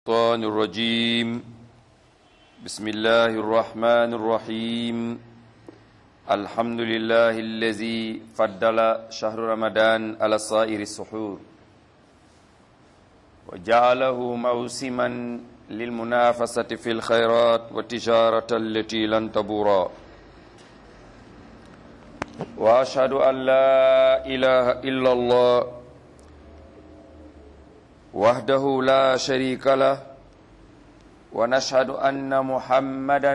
الشيطان الرجيم بسم الله الرحمن الرحيم الحمد لله الذي فضل شهر رمضان على سائر السحور وجعله موسما للمنافسة في الخيرات والتجارة التي لن تبورا وأشهد أن لا إله إلا الله وحده لا شريك له ونشهد أن محمدا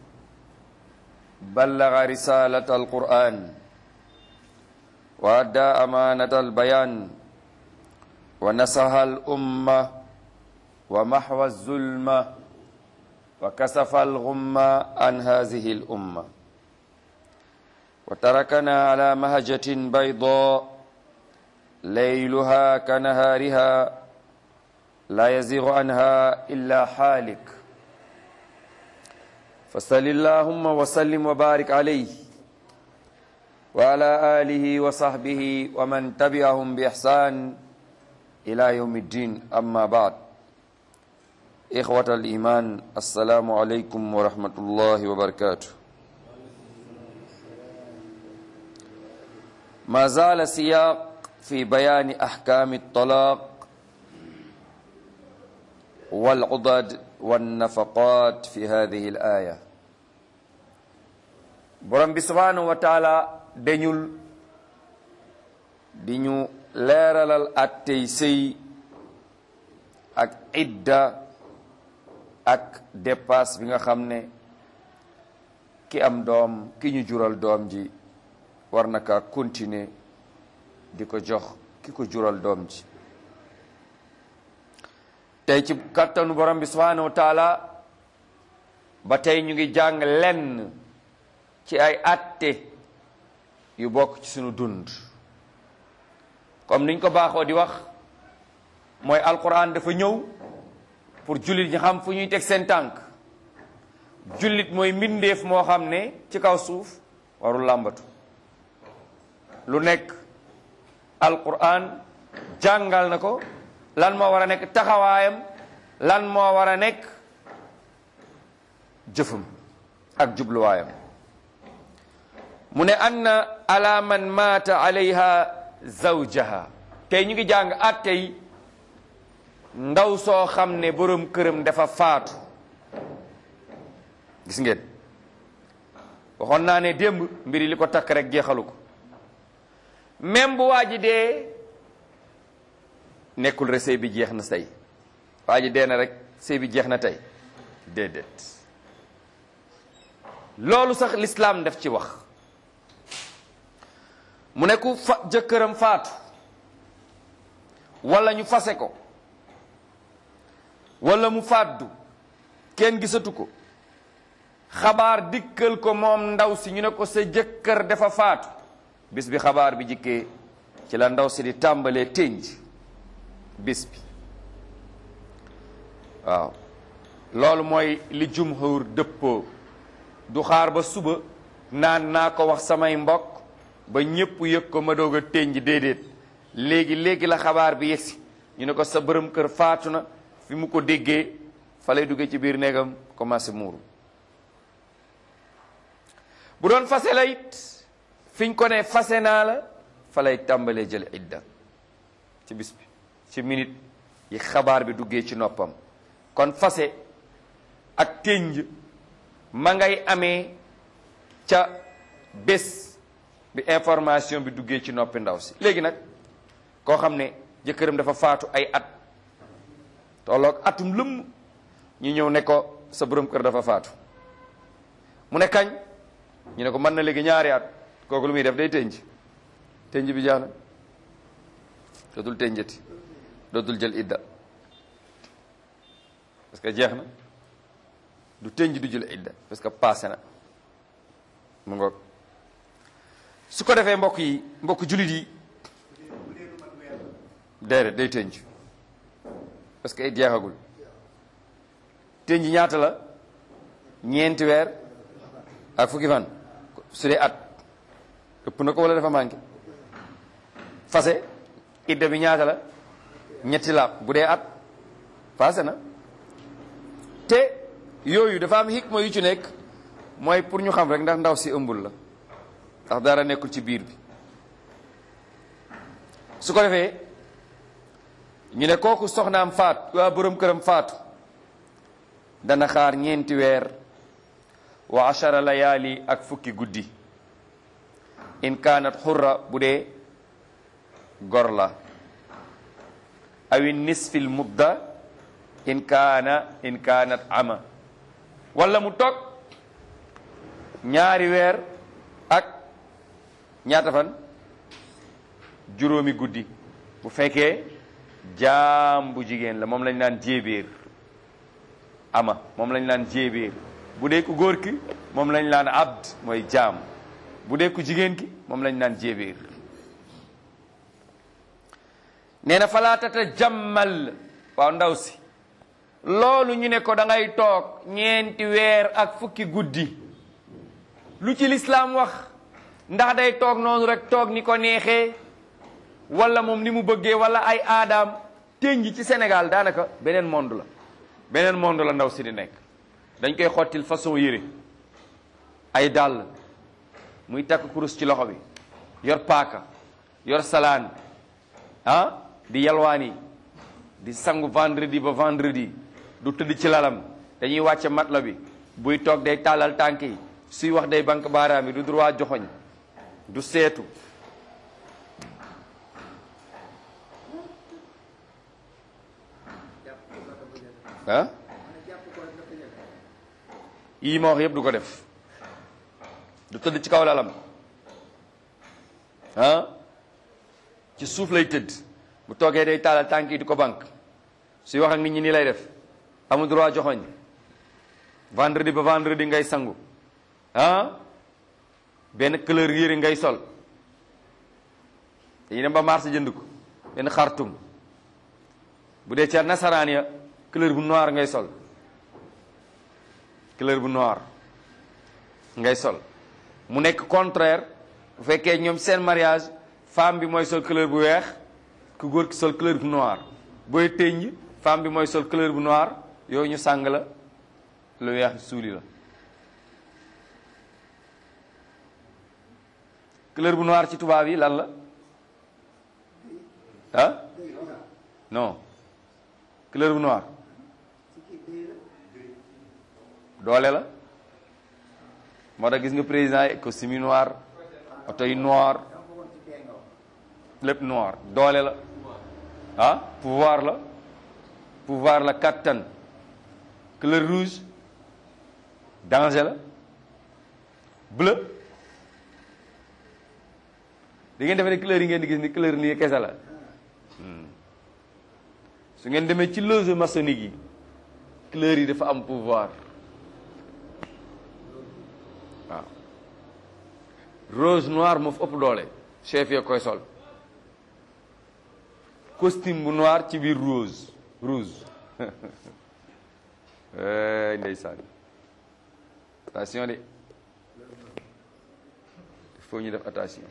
بلغ رسالة القرآن وأدى أمانة البيان ونصح الأمة ومحو الظلمة وكسف الغمة عن هذه الأمة وتركنا على مهجة بيضاء ليلها كنهارها لا يزيغ عنها إلا حالك فصل اللهم وسلم وبارك عليه وعلى آله وصحبه ومن تبعهم بإحسان إلى يوم الدين أما بعد إخوة الإيمان السلام عليكم ورحمة الله وبركاته ما زال سياق في بيان أحكام الطلاق والعضد والنفقات في هذه الآية borom bi subhanahu wa taala dañul di ñu leeralal attey sëy ak idda ak dépasse bi nga xam ne ki am doom ki ñu jural doom ji war na kaa continuer di ko jox ki ko jural doom ji tey ci kattanu borom bi subhanahu wa taala ba tey ñu ngi jàng lenn ci ay atte yu bokk ci sunu dund comme niñ ko baaxoo di wax mooy alquran dafa ñëw pour jullit ñi xam fu ñuy teg seen tànk jullit mooy mbindeef moo xam ne ci kaw suuf warul làmbatu lu nekk alquran jàngal na ko lan moo war a nekk taxawaayam lan moo war a nekk jëfam ak jubluwaayam mu ne anna ala man maata alayha zawjaha tey ñu ngi jàng attey ndaw soo xam ne boroom këram dafa faatu gis ngeen waxoon naa ne démb mbiri li ko takk rek jeexalu ko même bu waa ji dee nekkul rek sëy bi jeex na tey waa ji dee na rek sëy bi jeex na tey déedéet loolu sax lislaam def ci wax mu ne ku fa jëkkëram faatu walla ñu fase ko walla mu fàddu kenn gisatu ko xabaar dikkal ko moom ndaw si ñu ne ko sa jëkkër dafa faatu bis bi xabaar bi jikkee ci la ndaw si di tàmbalee ténj bis bi waaw loolu mooy li jumhur dëppoo du xaar ba suba naan naa ko wax samay mbokk ba ñépp yëg ko ma doog a ténj déedéet léegi léegi la xabaar bi yegsi ñu ne ko sa bërëm kër faatu na fi mu ko déggee fa lay duggee ci biir néegam commencé muuru bu doon fase la it fiñ ko ne fase naa la fa lay tàmbalee jël idda ci bis bi ci minute yi xabaar bi duggee ci noppam kon fase ak ténj ma ngay amee ca bés bi information bi duggee ci noppi ndaw si léegi nag koo xam ne jëkkëram dafa faatu ay at tolloog atum lëmm ñu ñëw ne ko sa borom kër dafa faatu mu ne kañ ñu ne ko mën na léegi ñaari at kooku lu muy def day tënj tënj bi jaana dootul tënjati dootul jël idda parce que jeex na du tënj du jël idda parce que passé na mu ngoog su ko defee mbokk yi mbokk jullit yi déedéet day tënj parce que it jeexagul tënj ñaata la ñeenti weer ak fukki fan su dee at ëpp na ko wala dafa manqué fase idda bi ñaata la ñetti laab bu dee at passé na te yooyu dafa am hikma yu ci nekk mooy pour ñu xam rek ndax ndaw si ëmbul la ndax dara nekkul ci biir bi su ko defee ñu ne kooku soxnaam faatu waa borom këram faatu dana xaar ñeenti weer wa ashara layaali ak fukki guddi in kaanat xurra bu dee gor la awi nisfil mudda in kaana in kaanat ama wala mu toog ñaari weer ak ñaata fan juróomi guddi bu fekkee jaam bu jigéen la moom lañ naan jéebéer ama moom lañ naan jéebéer bu dee ku góor ki moom lañ naan abd mooy jaam bu dee ku jigéen ki moom lañ naan jéebéer nee na falaatata jàmmal waaw ndaw si loolu ñu ne ko da ngay toog ñeenti weer ak fukki guddi lu ci lislaam wax ndax day toog noonu rek toog ni ko neexee wala moom ni mu bëggee wala ay aadaam ténji ci Sénégal daanaka beneen monde la beneen monde la ndaw si di nekk dañ koy xottil façon yére ay dàll muy takk kurus ci loxo bi yor paaka yor salaan ah di yalwaani di sangu vendredi ba vendredi du tëdd ci lalam dañuy wàcce matla bi buy toog day tàllal tànk yi suy wax day banque baaraam yi du droit joxoñ du seetu ah yii ma wax yëpp du ko def du tëdd ci kaw lalam ah ci suuf lay tëdd bu toogee day taalal tànk yi di ko banque suy wax ak nit ñi nii lay def amul droit joxoñ vendredi ba vendredi ngay sangu ah benn couleur yére ngay sol dañuy dem ba marché jënd ko benn xartum bu dee ca nasaraan ya couleur bu noir ngay sol couleur bu noir ngay sol mu nekk contraire bu fekkee ñoom seen mariage femme bi mooy sol couleur bu weex ku góor ki sol couleur bu noir booy tëññ femme bi mooy sol couleur bu noir yooyu ñu sàng la lu weex suuli la couleur bu noir ci tubaab yi lan la ah non couleur bu noir doole la moo tax gis nga président yi costume yi noir oto yi noir lépp noir doole la ah pouvoir la pouvoir la kattan couleur rouge danger la bleu di ngeen defee ne couleur yi ngeen di gis ni couleur nii kese la su ngeen demee ci loge maçonnique yi couleur yi dafa am pouvoir waaw rose noir moo fi ëpp doole chef ya koy sol costume bu noir ci biir rose rouge ndeysaan attention de il faut ñu def attention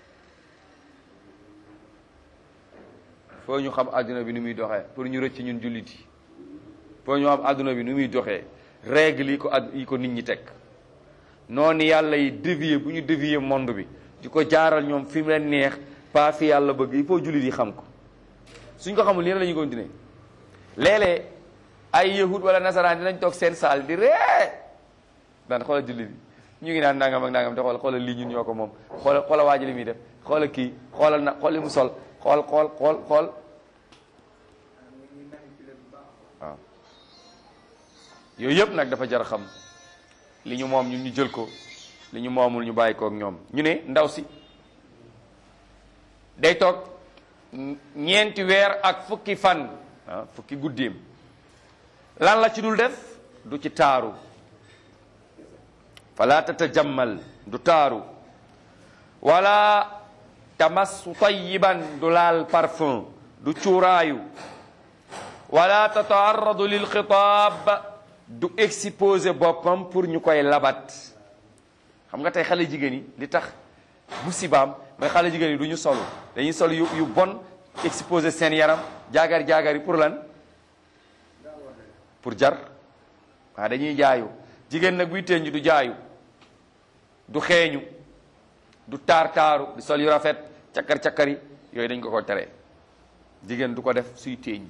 foo ñu xam àdduna bi ni muy doxee pour ñu rëcc ñun jullit yi foo ñu xam àdduna bi ni muy doxee règle yi ko ad yi ko nit ñi teg noonu yàlla yi dévier bu ñu dévier monde bi di ko jaaral ñoom fi mu leen neex pas fi yàlla bëgg il faut jullit yi xam ko suñ ko xamul nii la ñuy continuer léeg-léeg ay yahud wala nasaraan dinañ toog seen saal di ree daan xoolal jullit yi ñu ngi naan nangam ak nangam te xool xoolal lii ñun ñoo ko moom xoolal xoolal waa ji li muy def xoolal kii xoolal na xool li mu sol xool xool xool xool waaw yooyu yëpp nag dafa jar xam li ñu moom ñun ñu jël ko li ñu moomul ñu bàyyi ko ak ñoom ñu ne ndaw si day toog ñeenti weer ak fukki fan ah fukki guddeem lan la ci dul def du ci taaru fala tatajammal du taaru wala tamassu tayiban du laal parfum du cuuraayu wala tataarradu lil xitaab du exposé boppam pour ñu koy labat xam nga tey xale jigéen yi li tax musibaam mooy xale jigéen yi du ñu solu dañuy sol yu yu bon exposé seen yaram jaagar jaagar yi pour lan pour jar waaw dañuy jaayu jigéen nag buy tënj du jaayu du xeeñu du taar taaru du sol yu rafet cakkar cakkari yooyu dañ ko ko tere jigéen du ko def suy tënj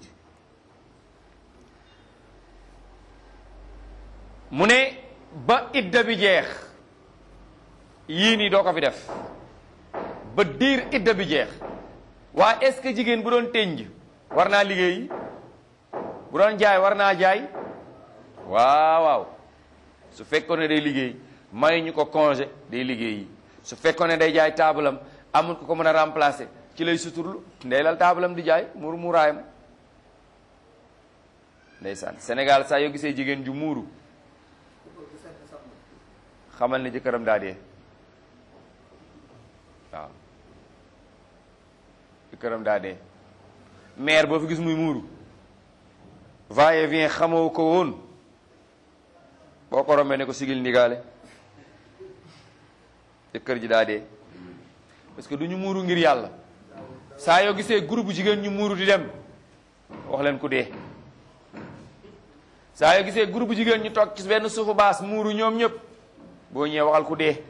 mu ne ba idda bi jeex yii nii doo ko fi def ba diir idda bi jeex waa est-ce que jigéen bu doon tënj war naa liggéey bu doon jaay war naa jaay waaw waaw su fekkoon ne day liggéey may ñu ko congé day liggéey su fekkoon ne day jaay taabalam amul ko ko mën a remplacer ci lay suturlu ndey lal taabalam di jaay muuru muuraayam ndeysaan Sénégal saa yoo gisee jigéen ju muuru xamal ne jëkkëram daa dee waaw jëkkëram daa dee maire boo fi gis muy muuru va et vient xamoo ko woon boo ko rombee ne ko sigil ndigaale jëkkër ji daa dee parce que du ñu muuru ngir yàlla saa yoo gisee groupe jigéen ñu muuru di dem wax leen ku dee saa yoo gisee groupe jigéen ñu toog ci benn suufu baas muuru ñoom ñëpp boo ñëwee waxal ku dee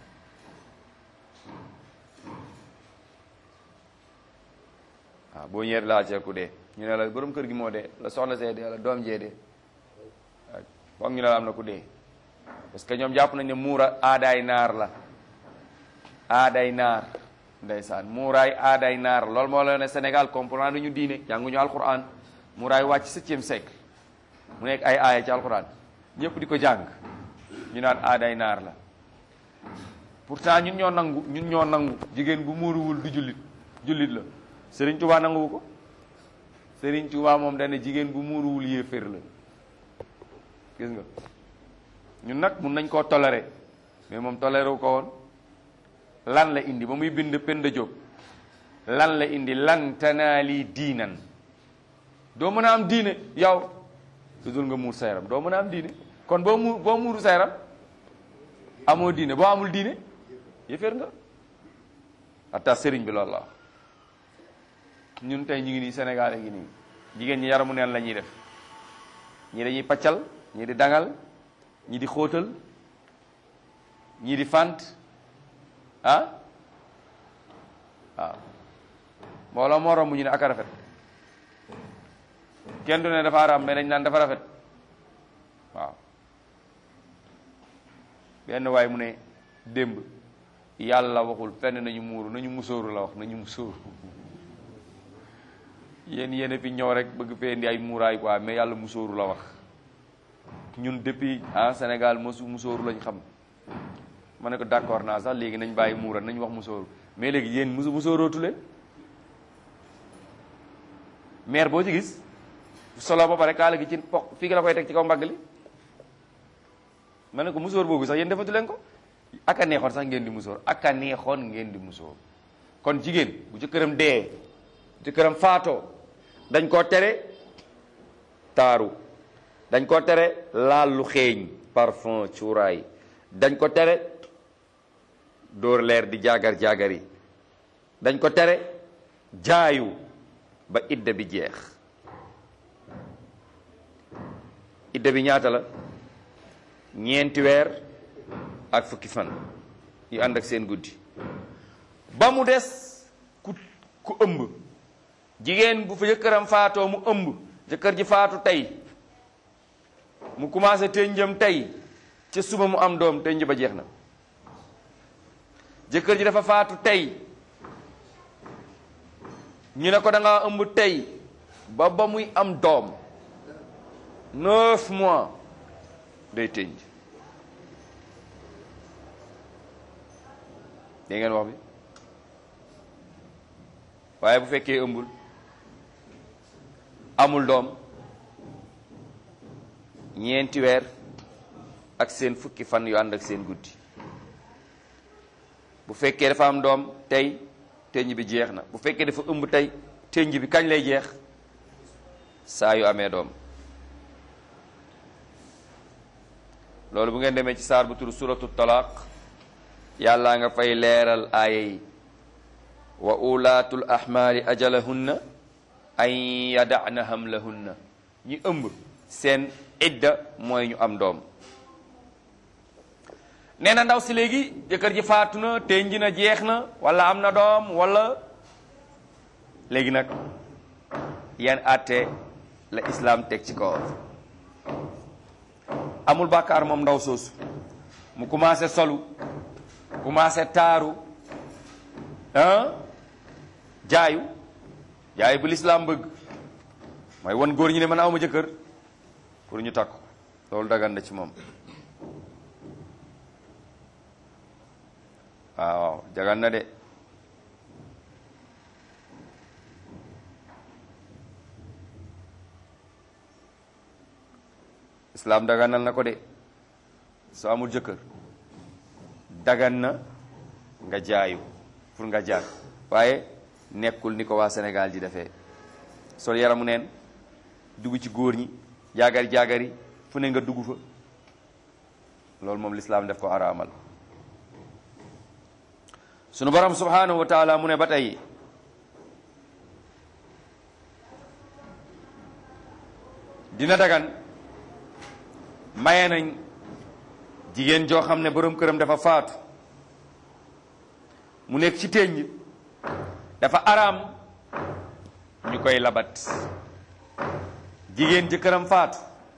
waaw boo ñëwee laal ci ku dee ñu ne la borom kër gi moo dee la soxna see dee la doom jee dee waaw foog ñu ne la am na ku dee parce que ñoom jàpp nañ ne muura aadaay naar la aadaay naar ndeysaan muuraay aadaay naar loolu moo la ne Sénégal comprendre ñu diine jànguñu alquran muuraay wàcc septième siècle mu nekk ay aaya ci alquran ñëpp di ko jàng ñu naan aaday naar la pourtant ñun ñoo nangu ñun ñoo nangu jigéen bu muuruwul du jullit jullit la Serigne Touba nanguwu ko Serigne Touba moom dana jigéen bu muuruwul yéeféer la gis nga ñun nag mun nañ koo toléré mais moom toléré wu ko woon lan la indi ba muy bind Penda Diop lan la indi lan tanaali diinan doo mën a am diine yow lu dul nga muur sa yaram doo mën a am diine kon boo muur boo muuru sa yaram amoo diine boo amul diine yëféer nga hatta sëriñ bi loolu la ñun tey ñu ngi nii Sénégal ngi nii jigéen ñi yaramu neen la ñuy def ñii dañuy paccal ñii di dangal ñii di xóotal ñii di fant ah waaw mbooloo moo romb ñu ne ak a rafet kenn du ne dafa araam mais dañ naan dafa rafet waaw benn waay mu ne démb yàlla waxul fenn nañu muuru nañu musóoru la wax nañu musóoru yéen yéen a fi ñëw rek bëgg fee indi ay muuraay quoi mais yàlla musóoru la wax ñun depuis ah Sénégal mosu musóoru lañ xam ma ne ko d'accord naa sax léegi nañ bàyyi muura nañ wax musóoru mais léegi yéen musu musóorootu leen maire boo ci gis solo ba pare kaala gi ci po fii la koy teg ci kaw mbagg li ma ne ko musóor boobu sax yéen defatu leen ko ak a neexoon sax ngeen di musóor ak a neexoon ngeen di musóor kon jigéen bu jëkkëram dee jëkkëram faatoo dañ koo tere taaru dañ ko tere laal lu xeeñ parfum cuuraay dañ ko tere dóor leer di jaagar jaagar yi dañ ko tere jaayu ba idda bi jeex idda bi ñaata la ñeenti weer ak fukki fan yu ànd ak seen guddi ba mu des ku ku ëmb jigéen bu fa jëkkëram faatoo mu ëmb jëkkër ji faatu tey mu commencé tënjam tey ca suba mu am doom tënj ba jeex na jëkkër ji dafa faatu tey ñu ne ko da ngaa ëmb tey ba ba muy am doom neuf mois day tënj dégg ngeen wax bi waaye bu fekkee ëmbul amul doom ñeenti weer ak seen fukki fan yu ànd ak seen guddi bu fekkee dafa am doom tey tënj bi jeex na bu fekkee dafa ëmb tey tënj bi kañ lay jeex saa yu amee doom loolu bu ngeen demee ci saar bu tur suratu talaq yàlla nga fay leeral aaya yi wa ulaatul ahmaali ajalahunna an yadana hamlahunna ñi ëmb seen idda mooy ñu am doom nee na ndaw si léegi jëkkër ji faatu na tenji na jeex na wala am na doom wala léegi nag yan àtte la islam teg ci kaw amul bàkkaar moom ndaw soosu mu commencé solu commencé taaru ah jaayu jaayu bu lislaam bëgg mooy wan góor ñi ne man awma jëkkër pour ñu takk loolu dagan na ci moom waaw jagan na de islaam daganal na ko de soo amul jëkkër dagan na nga jaayu pour nga jaar waaye nekkul ni ko waa Sénégal ji defee sol yaramu neen dugg ci góor ñi jaagari jaagari fu ne nga dugg fa loolu moom lislaam def ko araamal sunu borom subhanahu wa taala mu ne ba tey dina dagan maye nañ jigéen joo xam ne borom këram dafa faatu mu nekk ci ténj dafa araam ñu koy labat jigéen jëkkëram faatu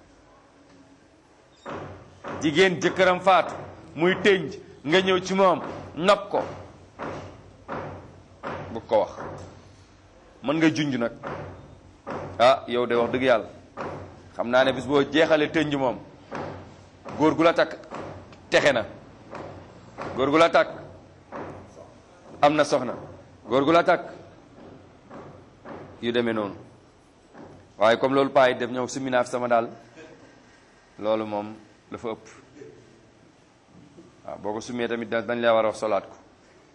jigéen jëkkëram faatu muy ténj nga ñëw ci moom nopp ko bu ko wax mën nga junj nag ah yow de wax dëgg yàlla xam naa ne bis boo jeexalee tënj moom góor gu la takk texe na góor gu la takk am na soxna góor gu la takk yu demee noonu waaye comme loolu paa yi def ñëw summi naa fi sama daal loolu moom dafa ëpp waaw boo ko summee tamit dañ lay war a wax solaat ko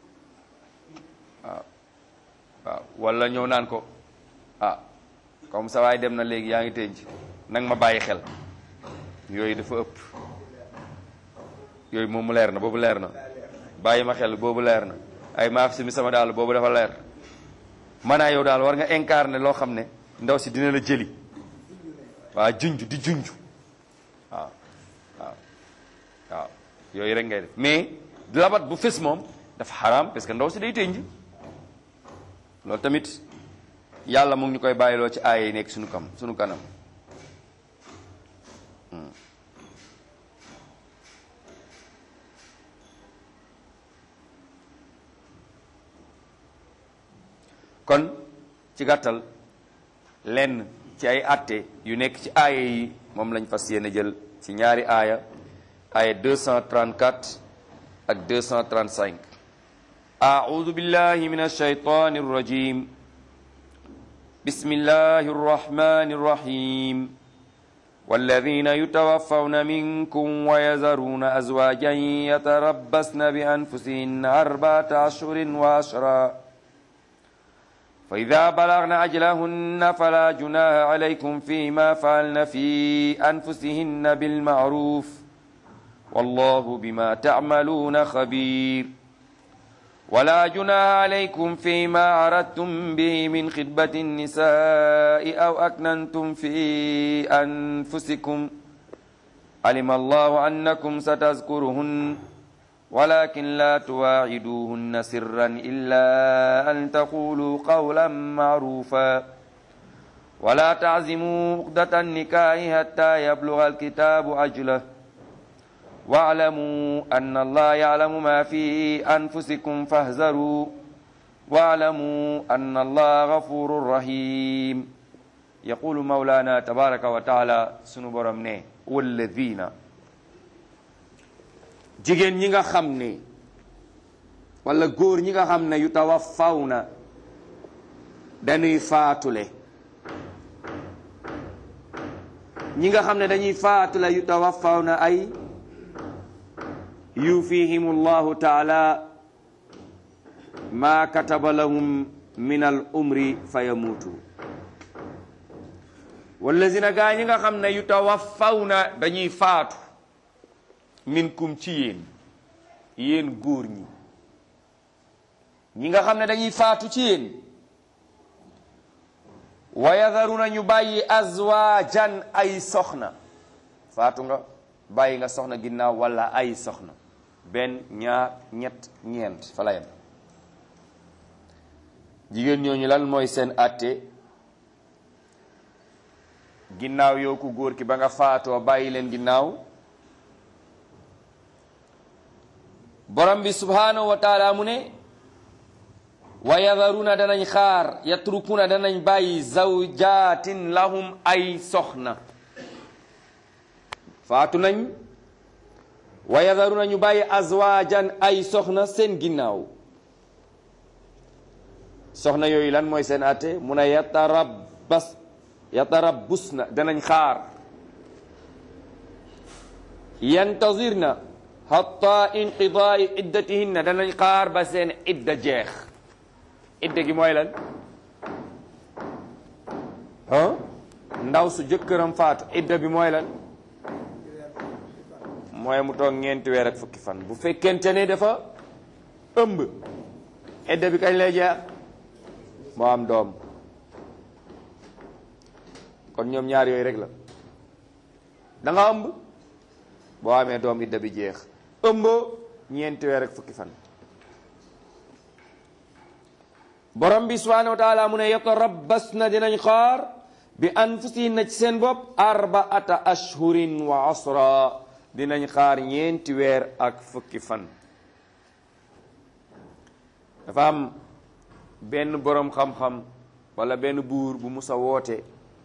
waaw waaw wala ñëw naan ko ah comme sa waay dem na léegi yaa ngi tënj nang ma bàyyi xel yooyu dafa ëpp yooyu moom mu leer na boobu leer na bàyyi ma xel boobu leer na ay maaf si mi sama daal boobu dafa leer maanaa yow daal war nga incarner loo xam ne ndaw si dina la jëli waa junj di junj waaw waaw waaw yooyu rek ngay def mais labat bu fës moom dafa xaraam parce que ndaw si day tënj loolu tamit yàlla mu ngi ñu koy bàyyiloo ci aaya yi nekk suñu kam suñu kanam kon ci gàttal lenn ci ay atte yu nekk ci aaya yi moom lañ fas yéene jël ci ñaari aaya aaya 234 ak 235 أعوذ بالله من الشيطان الرجيم بسم الله الرحمن الرحيم والذين يتوفون منكم ويذرون أزواجا يتربصن بأنفسهن أربعة أشهر وعشرا فإذا بلغن أجلهن فلا جناح عليكم فيما فعلن في أنفسهن بالمعروف والله بما تعملون خبير ولا جناح عليكم فيما عرضتم به من خطبة النساء أو أكننتم في أنفسكم علم الله أنكم ستذكرهن ولكن لا تواعدوهن سرا إلا أن تقولوا قولا معروفا ولا تعزموا عقدة النكاح حتى يبلغ الكتاب أجله واعلموا أن الله يعلم ما في أنفسكم فاهذروا واعلموا أن الله غفور رحيم يقول مولانا تبارك وتعالى sunu borom ne والذين jigéen ñi nga xam ne wala góor ñi nga xam ne yu tawaffawna dañuy faatule ñi nga xam ne dañuy faatule yu tawaffawna ay yufihim allahu taala ma kataba lahum min al umri fa yamuutu wallazina gaa ñi nga xam ne yu tawaffawna dañuy faatu minkum ci yéen yéen góor ñi ñi nga xam ne dañuy faatu ci yéen wa yadharuna ñu bàyyi azwaajan ay soxna faatu nga bàyyi nga soxna ginnaaw wala ay soxna benn ñaar ñett ñeent fa la yem jigéen ñooñu lan mooy seen àtte ginnaaw yow ku góor ki ba nga faatoo bàyyi leen ginnaaw borom bi subhanahu wa taala mu ne wa yadharuna danañ xaar yatrukuna danañ bàyyi zawjatin lahum ay soxna faatu nañ wa yadharuna ñu bàyyi azwajan ay soxna seen ginnaaw soxna yooyu lan mooy seen atte mu ne yatarabbas yatarabbusna danañ xaar yantazirna hatta inqidaai iddatihinna danañ xaar ba seen idda jeex idda gi mooy lan ah ndaw su jëkkëram faatu idda bi mooy lan mooy mu toog ñeenti weer ak fukki fan bu fekkente ne dafa ëmb idda bi kañ lay jeex moo am doom kon ñoom ñaar yooyu rek la da nga ëmb boo amee doom idda bi jeex ëmboo ñeenti weer ak fukki fan borom bi subhanahu wa taala mu ne yatarabbas na dinañ xaar bi anfusihinna ci seen bopp arbaata ashhurin wa asra dinañ xaar ñeenti weer ak fukki fan dafa am benn boroom xam-xam wala benn buur bu musa woote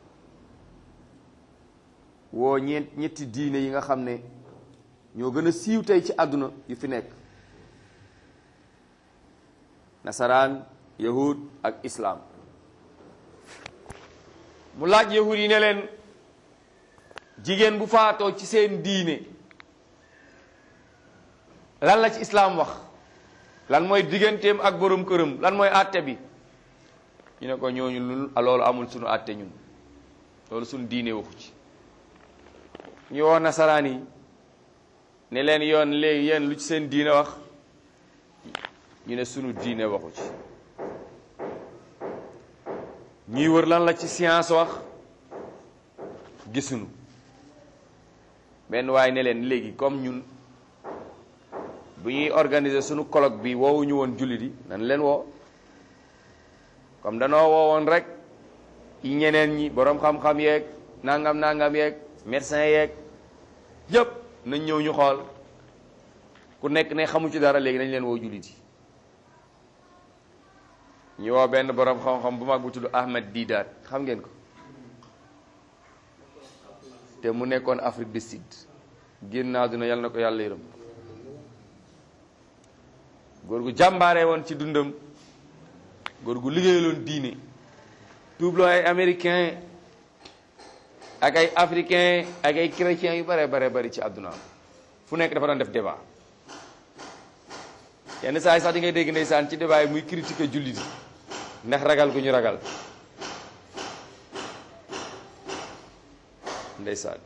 woo ñeent ñetti diine yi nga xam ne ñoo gën a siiw tey ci àdduna yu fi nekk nasaraan yahud ak islaam mu laaj yahud yi ne leen jigéen bu faatoo ci seen diine lan la ci islaam wax lan mooy digganteem ak borom këram lan mooy àtte bi ñu ne ko ñooñu lu loolu amul sunu àtte ñun loolu sunu diine waxu ci ñu woo nasaraan yi ne leen yoon léegi yéen lu ci seen diine wax ñu ne sunu diine waxu ci ñuy wër lan la ci science wax gisuñu benn waaye ne leen léegi comme ñun bu ñuy organiser sunu colloque bi woowuñu woon jullit yi nan leen woo comme danoo woowoon rek yi ñeneen ñi boroom xam-xam yeeg nangam nangam yeeg médecin yeeg yëpp nañ ñëw ñu xool ku nekk ne xamu ci dara léegi nañ leen woo jullit yi ñu woo benn boroom xam-xam bu mag bu tudd Ahmed Didat xam ngeen ko te mu nekkoon Afrique du Sud génn naa dina yàlla na ko yàlla yërëm góor gu jàmbaare woon ci dundam góor gu liggéeyaloon diine tuubloo ay américain ak ay africain ak ay chrétiens yu bare bare bari ci àdduna fu nekk dafa doon def débat yenn saa yi sax di ngay dégg ndeysaan ci débat yi muy critiquer jullit yi ndax ragal gu ñu ragal ndeysaan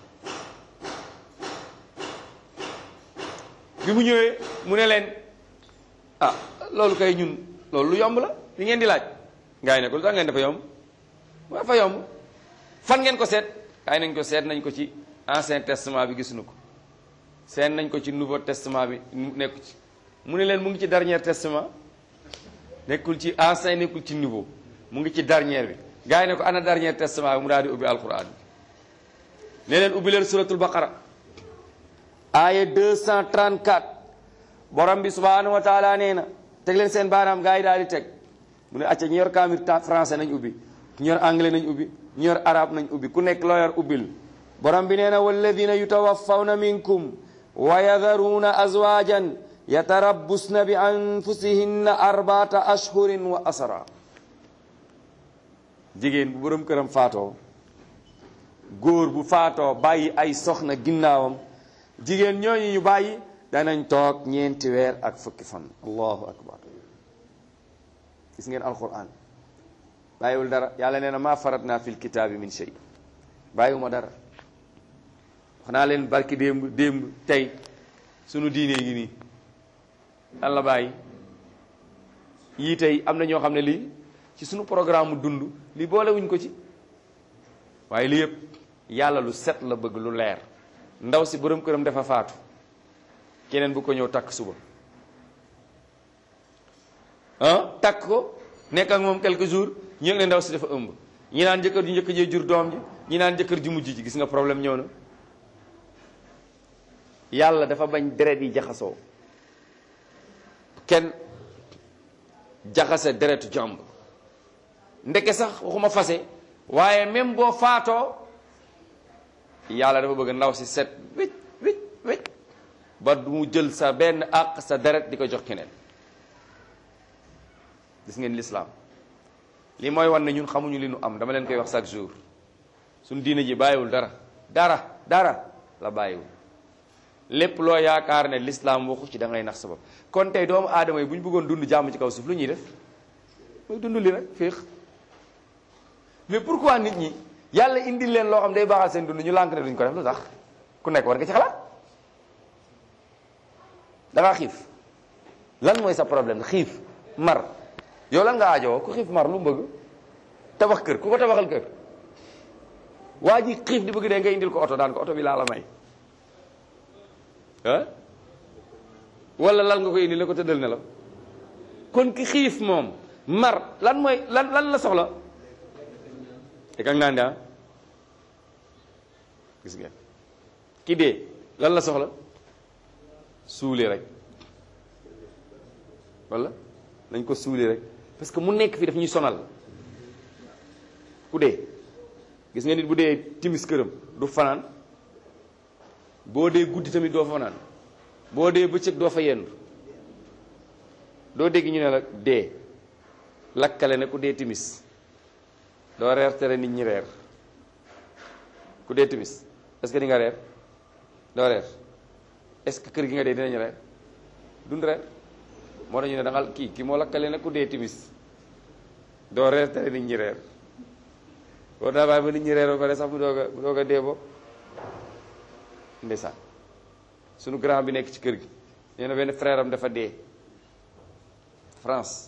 bi mu ñëwee mu ne leen ah loolu kay ñun loolu lu yomb la li ngeen di laaj gaa yi ne ko lu tax ngeen dafa yomb mu dafa yomb fan ngeen ko seet gaa yi nañ ko seet nañ ko ci ancien testament bi gisuñu ko seet nañ ko ci nouveau testament bi nekku ci mu ne leen mu ngi ci dernier testament nekkul ci ancien nekkul ci nouveau mu ngi ci dernier bi gaa yi ne ko ana dernier testament bi mu daal di ubbi alquran bi ne leen ubbi leen suratul baqara aaya 234 borom bi subhanahu wa taala nee na teg leen seen baaraam gaa yi daal di teg mu ne acca ñu yor kaamir français nañ ubbi ñu yor anglais nañ ubbi ñu yor arabe nañ ubbi ku nekk loo yor ubbil borom bi nee na walladina yutawaffawna minkum wa yadharuna azwajan yatarabbusna bi anfusihinna arbaata ashhurin wa asara jigéen bu borom këram faatoo góor bu faatoo bàyyi ay soxna ginnaawam jigéen ñooñu ñu bàyyi danañ toog ñeenti weer ak fukki fan allahu akbar gis ngeen alquran bàyyiwul dara yàlla nee na maa faratna fil kitaabi min shay bàyyiwuma dara wax naa leen barki démb démb tey sunu diine ngi nii lan la bàyyi yii tey am na ñoo xam ne lii ci sunu programme mu dund li boolewuñ ko ci waaye li yëpp yàlla lu set la bëgg lu leer ndaw si borom këram dafa faatu keneen bu ko ñëw takk suba ah takk ko nekk ak moom quelques jours ñu ne ndaw si dafa ëmb ñi naan jëkkër ju njëkk jee jur doom ji ñi naan jëkkër ju mujj ji gis nga problème ñëw na yàlla dafa bañ deret yi jaxasoo kenn jaxase deretu jàmb ndeke sax waxuma fase waaye même boo faatoo yàlla dafa bëgg ndaw si set wécc wécc wécc ba du mu jël sa benn àq sa deret di ko jox keneen gis ngeen lislaam li mooy wan ne ñun xamuñu li nu am dama leen koy wax chaque jour suñ diine ji bàyyiwul dara dara dara la bàyyiwul lépp loo yaakaar ne lislaam waxu ci da ngay nax sa bopp kon tey doomu aadama yi bu ñu bëggoon dund jàmm ci kaw suuf lu ñuy def mooy dund li rek féex mais pourquoi nit ñi yàlla indil leen loo xam day baaxal seen dund ñu lànk ne duñ ko def lu tax ku nekk war nga ci xalaat da ngaa xiif lan mooy sa problème xiif mar yow lan nga aajowoo ku xiif mar lu mu bëgg tabax kër ku ko tabaxal kër waa ji xiif di bëgg dee nga indil ko oto daan ko oto bi laa la may ah wala lal nga ko indi la ko tëddal ne la kon ki xiif moom mar lan mooy lan lan la soxla te kag naan daa gis nga ki dee lan la soxla suuli rek wala nañ ko suuli rek parce que mu nekk fii daf ñuy sonal ku dee gis nga nit bu dee timis këram du fanaan boo dee guddi tamit doo fa fanaan boo dee bëccëg doo fa yendu doo dégg ñu ne la dee lakkale ne ku dee timis doo reer tere nit ñi reer ku dee timis est-ce que di nga reer doo reer est-ce que kër gi nga dee dinañ reer dund reer moo tax ñu ne da nga kii kii moo lakkale ne ku dee timis doo reer tere nit ñi reer boo daa bàyyi ba nit ñi reer ba pare sax mu doog a mu doog a dee bo ndeysaan sunu grand bi nekk ci kër gi nee na benn frère am dafa dee France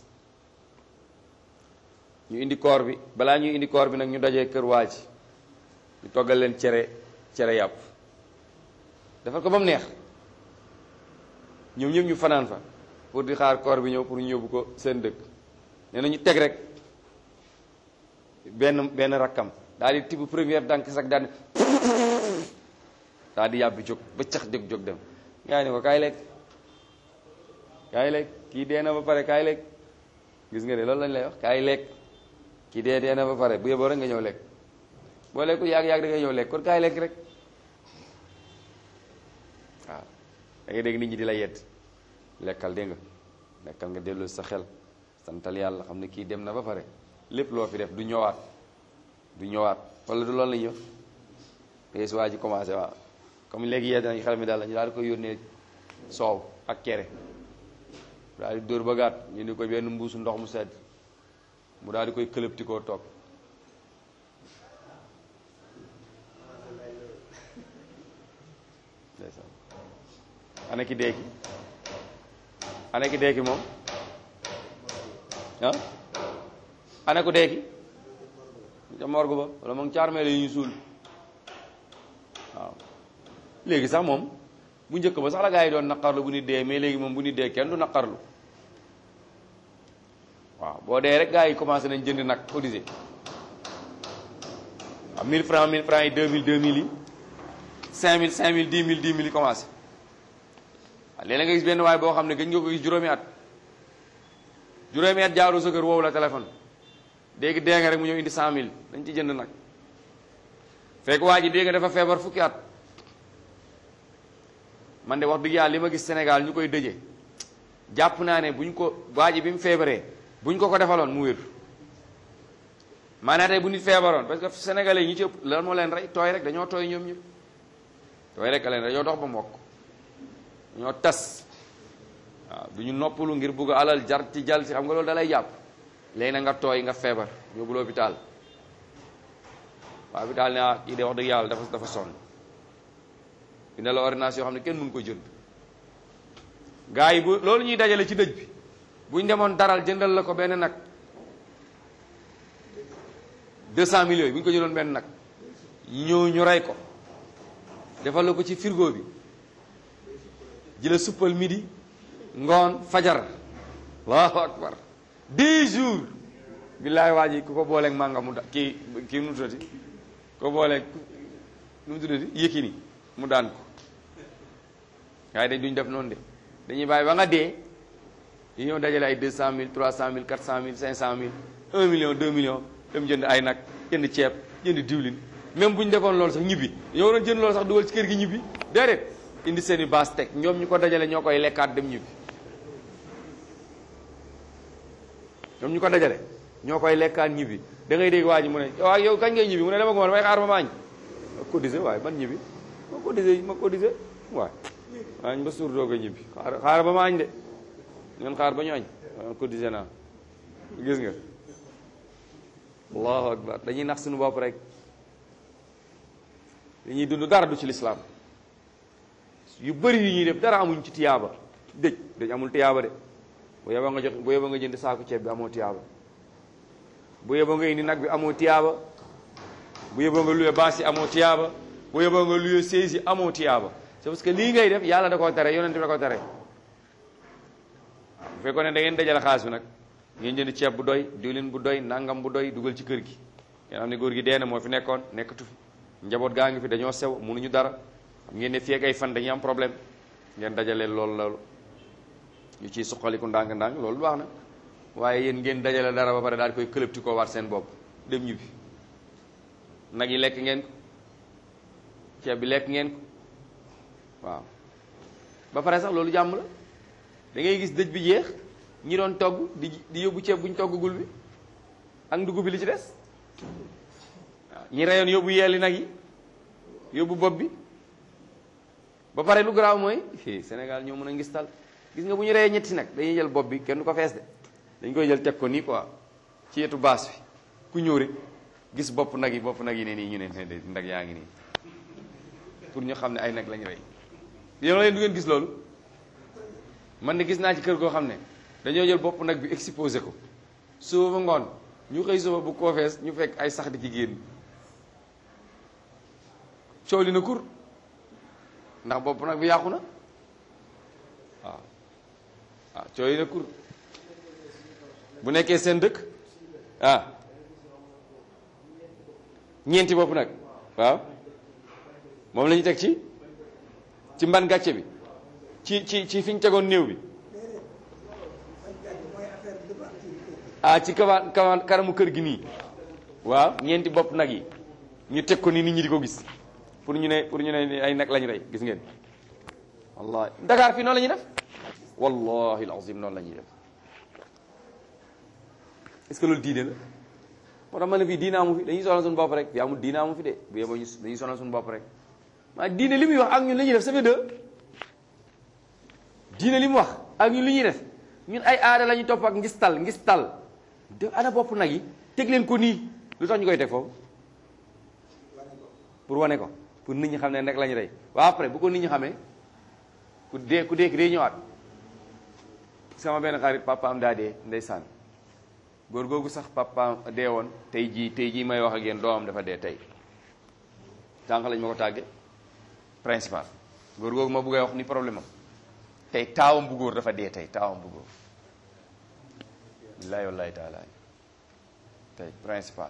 ñu indi koor bi balaa ñuy indi koor bi nag ñu dajee kër waa ji ñu toggal leen cere cere yàpp defal ko ba mu neex ñoom ñëpp ñu fanaan fa pour di xaar koor bi ñëw pour ñu yóbbu ko seen dëkk nee na ñu teg rek benn benn rakkam daal di tibb première dànk sax daal daal di yàbbi jóg ba cax jóg jóg dem gaa yi ne ko kaay lekk kaay lekk kii dee na ba pare kaay lekk gis nga ne loolu lañ lay wax kaay lekk kii dee dee na ba pare bu yeboo rek nga ñëw lekk boo lekkul yàgg-yàgg da nga ñëw lekk kon kaay lekk rek waaw da ngay dégg nit ñi di la yedd lekkal dégg nga lekkal nga dellu sa xel santal yàlla xam ne kii dem na ba pare lépp loo fi def du ñëwaat du ñëwaat wala du loolu la ñuy wax te su waa ji commencé waaw comme léegi yedd nañ xel mi daal la ñu daal di koy yónnee soow ak kere daal di dóor ba gàtt ñu ni ko benn mbuusu ndox mu sedd mu daal di koy këlëbti koo toog ndeysaan ana ki deeki ana ki deeki moom ah ana ko deeki ca morgue ba wala moom caar meele yi ñu suul waaw léegi sax moom bu njëkk ba sax la gaa yi doon naqarlu bu nit dee mais léegi moom bu nit dee kenn du naqarlu waaw boo dee rek gaa yi commencé nañ jënd nag cotisé waaw 1000 francs 1000 francs yi 2000 2000 yi 5000 5000 10 000 10 000 yi commencé waaw léeg-léeg nga gis benn waay boo xam ne gëj nga ko gis juróomi at juróomi at jaaroo sa kër woowu la téléphone dégg dee nga rek mu ñëw indi 100000 dañ ci jënd nag fekk waa ji dégg nga dafa feebar fukki at man de wax dëgg yàlla li ma gis Sénégal ñu koy dëje jàpp naa ne buñ ko waa ji bi mu feebaree buñ ko ko defaloon mu wér maanaam tey bu nit feebaroon parce que sénégalais yi ñi ci ëpp lan moo leen rey tooy rek dañoo tooy ñoom ñëpp tooy rek a leen dañoo dox ba mokk dañoo tas waaw du ñu noppalu ngir bugg alal jar ci jal ci xam nga loolu dalay jàpp léegi na nga tooy nga feebar yóbbu l'hôpital waa hôpital ne ah kii de wax dëgg yàlla dafa dafa sonn dina la ordonnance yoo xam ne kenn mënu ko jënd gars yi bu loolu ñuy dajale ci dëj bi buñ demoon daral jëndal la ko benn nag deux cent millions yi bu ñu ko jëloon benn nag ñëw ñu rey ko defal la ko ci frigo bi jëla suppal midi ngoon fajar allahu akbar dix jours billaay waa ji ku ko booleeg mànga mu da kii kii nu mu tuddati ko booleeg nu mu tuddati Yékini mu daan ko waaye dañ duñ def noonu de dañuy bàyyi ba nga dee yi ñëw dajale ay deux cent mille trois cent mille quatre cent mille cinq cent mille un million deux millions dem jënd ay nag jënd ceeb jënd diwlin même bu ñu defoon loolu sax ñibbi ñoo waroon jënd loolu sax dugal ci kër gi ñibbi déedéet indi seen i baas teg ñoom ñu ko dajale ñoo koy lekkaat dem ñibbi ñoom ñu ko dajale ñoo koy lekkaat ñibbi da ngay dégg waa ji mu ne waaw yow kañ ngay ñibbi mu ne dama ko ma damay xaar ba maañ ma cotisé waaye man ñibbi ma cotisé ma cotisé waaye maañ ba suur doo ko ñibbi xaar xaar ba maañ de ngeen xaar ba ñu añ waaw cotisé naa gis nga allahu akbar dañuy nax suñu bopp rek dañuy dund dara du ci lislaam yu bëri yu ñuy def dara amuñ ci tiyaaba dëj dëj amul tiyaaba de bu yeboo nga jox bu yeboo nga jënd saaku ceeb bi amoo tiyaaba bu yeboo nga indi nag bi amoo tiyaaba bu yeboo nga luye baas yi amoo tiyaaba bu yeboo nga luye sées yi amoo tiyaaba c'est parce que lii ngay def yàlla da koo tere yonent bi da koo tere bu fekkoon ne da ngeen dajale xaalis bi nag ngeen jënd ceeb bu doy diwlin bu doy nangam bu doy dugal ci kër gi ngeen xam ne góor gi dee na moo fi nekkoon nekkatu fi njaboot gaa ngi fi dañoo sew mënuñu dara xam ngeen ne fii ak ay fan dañuy am problème ngeen dajale loolu loolu ñu ciy suqaliku ndànk-ndànk loolu baax na waaye yéen ngeen dajale dara ba pare daal di koy këlëbti koo war seen bopp dem ñibbi nag yi lekk ngeen ko ceeb bi lekk ngeen ko waaw ba pare sax loolu jàmm la da ngay gis dëj bi jeex ñi doon togg di di yóbbu ceeb bu ñu toggagul bi ak ndugub bi li ci des waaw ñi reyoon yóbbu yeeli nag yi yóbbu bopp bi ba pare lu garaaw mooy Sénégal ñoo mën a ngistal gis nga bu ñu reyee ñetti nag dañuy jël bopp bi kenn du ko fees de dañ koy jël teg ko nii quoi ci yetu baas bi ku ñëw rek gis bopp nag yi bopp nag yi ne nii ñu ne ne ndag yaa ngi nii pour ñu xam ne ay nag lañ rey yéen leen du ngeen gis loolu man de gis naa ci kër goo xam ne dañoo jël bopp nag bi exposé ko suba ba ngoon ñu xëy suba bu koo fees ñu fekk ay sax di ci génn coow li na kur ndax bopp nag bi yàqu na waaw waaw coow li na kur bu nekkee seen dëkk ah ñeenti bopp nag waaw moom la ñu teg ci ci mban gàcce bi ci ci ci fi ñu tegoon néew bi ah ci kawa kawa karamu kër gi nii waaw ñeenti bopp nag yi ñu teg ko nii nit ñi di ko gis pour ñu ne pour ñu ne ay nag lañu rey gis ngeen wallahi Dakar fii noonu la ñuy def wallahi alazim noonu la ñuy def est-ce que loolu diine la moo tax ma ne fii diine amu fi dañuy sonal suñu bopp rek fii amul diine amu fi de bu yeboo ñu dañuy sonal suñu bopp rek maa diine li muy wax ak ñun li ñuy def ça fait deux diine li mu wax ak ñun li ñuy def ñun ay aada la ñuy topp ak ngistal ngistal de ana bopp nag yi teg leen ko nii lu tax ñu koy teg foofu pour wane ko pour nit ñi xam ne nag la ñu rey waaw après bu ko nit ñi xamee ku dee ku dee ki day ñëwaat sama benn xarit papaam daa dee ndeysaan góor googu sax papaam dee woon tey jii tey jii may wax ak yéen doomam dafa dee tey tànq lañ ma ko tàgge principal góor googu ma bëggee wax ni problème am tey taawam bu góor dafa dee tey taawam bu góor billaahi wallaahi taala tey principal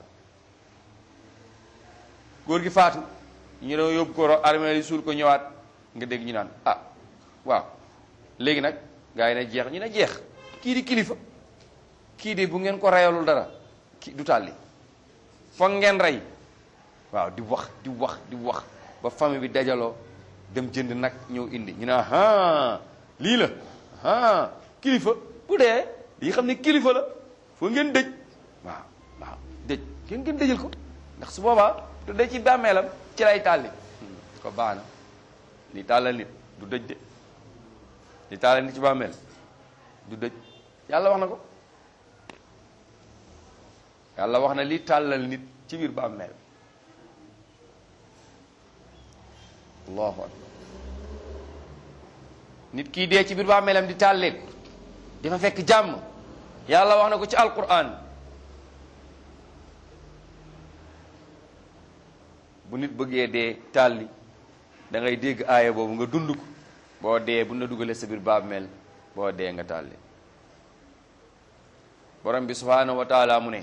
góor gi faatu ñu doon yóbbu ko armée yi suul ko ñëwaat nga dégg ñu naan ah waaw léegi nag gaa yi ne jeex ñu ne jeex kii di kilifa kii di bu ngeen ko reyalul dara kii du tàlli foog ngeen rey waaw di wax di wax di wax ba famille bi dajaloo dem jënd nag ñëw indi ñu ne ah lii la ah kilifa bu dee yi xam ne kilifa la foo ngeen dëj waaw waaw dëj ngeen ngeen dëjal ko ndax su boobaa du dee ci bàmmeelam ci lay tàlli ko baax na li tàllal nit du dëj de li tàllal nit ci bàmmeel du dëj yàlla wax na ko yàlla wax na li tàllal nit ci biir bàmmeel allahu akbar nit kii dee ci biir bàmmeelam di tàlleeku dafa fekk jàmm yàlla wax na ko ci alquran bu nit bëggee dee tàlli da ngay dégg aaya boobu nga dund ko boo dee bu na dugalee sa biir bàmmeel boo dee nga tàlli borom bi subhaanahu wa taala mu ne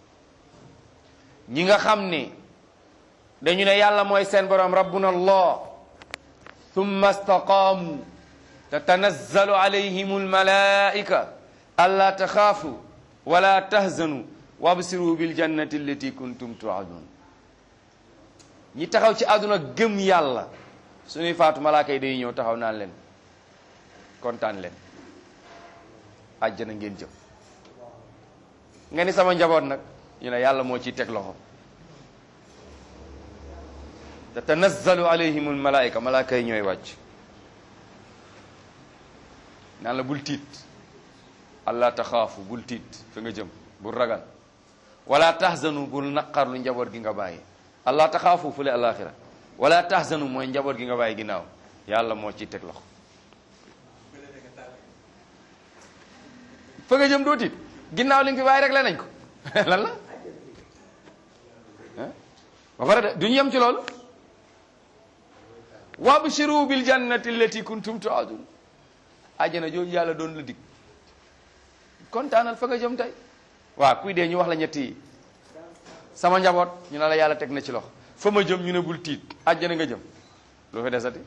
ñi nga xam ne dañu ne yàlla mooy seen borom rabbuna allah thumma istaqaamu tatanazzalu alayhim almalaika alla taxaafu wala tahzanu wabsiru biljannati allati kuntum tuadun ñi taxaw ci àdduna gëm yàlla suñuy faatu malaaka yi day ñëw taxaw naan leen kontaan leen àjjana ngeen jëm nga ni sama njaboot nag ñu ne yàlla moo ciy teg loxo tatanazzalu alayhim almalaika malaaka yi ñooy wàcc naan la bul tiit allah taxaafu bul tiit fa nga jëm bul ragal wala tahzanu bul naqarlu njaboot gi nga bàyyi allah taxaafu fule alaxira wala tahzanu mooy njaboot gi nga bàyyi ginnaaw yàlla moo ciy teg loxo fa nga jëm doo tiit ginnaaw li nga fi bàyyi rek la nañ ko lan la ba pare de duñu yem ci loolu wabshiru bil jannati allati kuntum tuadun àjjana jooju yàlla doon la dig kontaanal fa nga jëm tey waaw kuy dee ñu wax la ñetti yi sama njaboot ñu ne la yàlla teg na ci loxo fa ma jëm ñu ne bul tiit àjjana nga jëm lu fi desati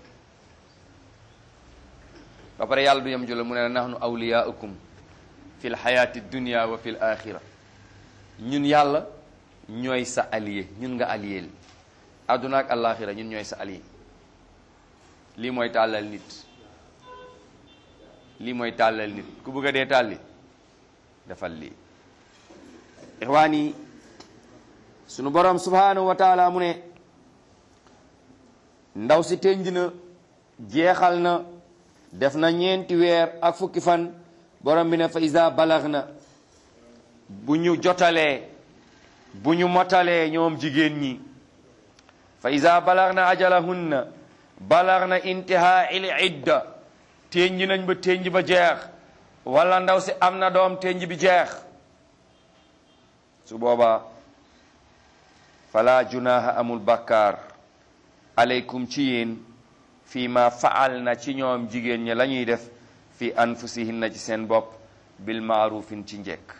ba pare yàlla du yem jula mu ne nahnu awliyaukum fi l xayaati dunia wa fi l axira ñun yàlla ñooy sa allié ñun nga allié adduna ak alaxira ñun ñooy sa allié lii mooy tàllal nit lii mooy tàllal nit ku bëgg a dee tàlli defal lii ixwaan yi sunu borom subhanahu wa taala mu ne ndaw si tënj na jeexal na def na ñeenti weer ak fukki fan borom bi ne fa isa balax na bu ñu jotalee bu ñu motalee ñoom jigéen ñi fa isa balax na ajalahunna balax na intihaa il idda ténj nañ ba ténj ba jeex wala ndaw si am na doom ténj bi jeex su boobaa fala junaha amul bakkaar aleykum ci yéen fii ma faal na ci ñoom jigéen ñi la ñuy def fi anfusihinna ci seen bopp bil maarufin ci njekk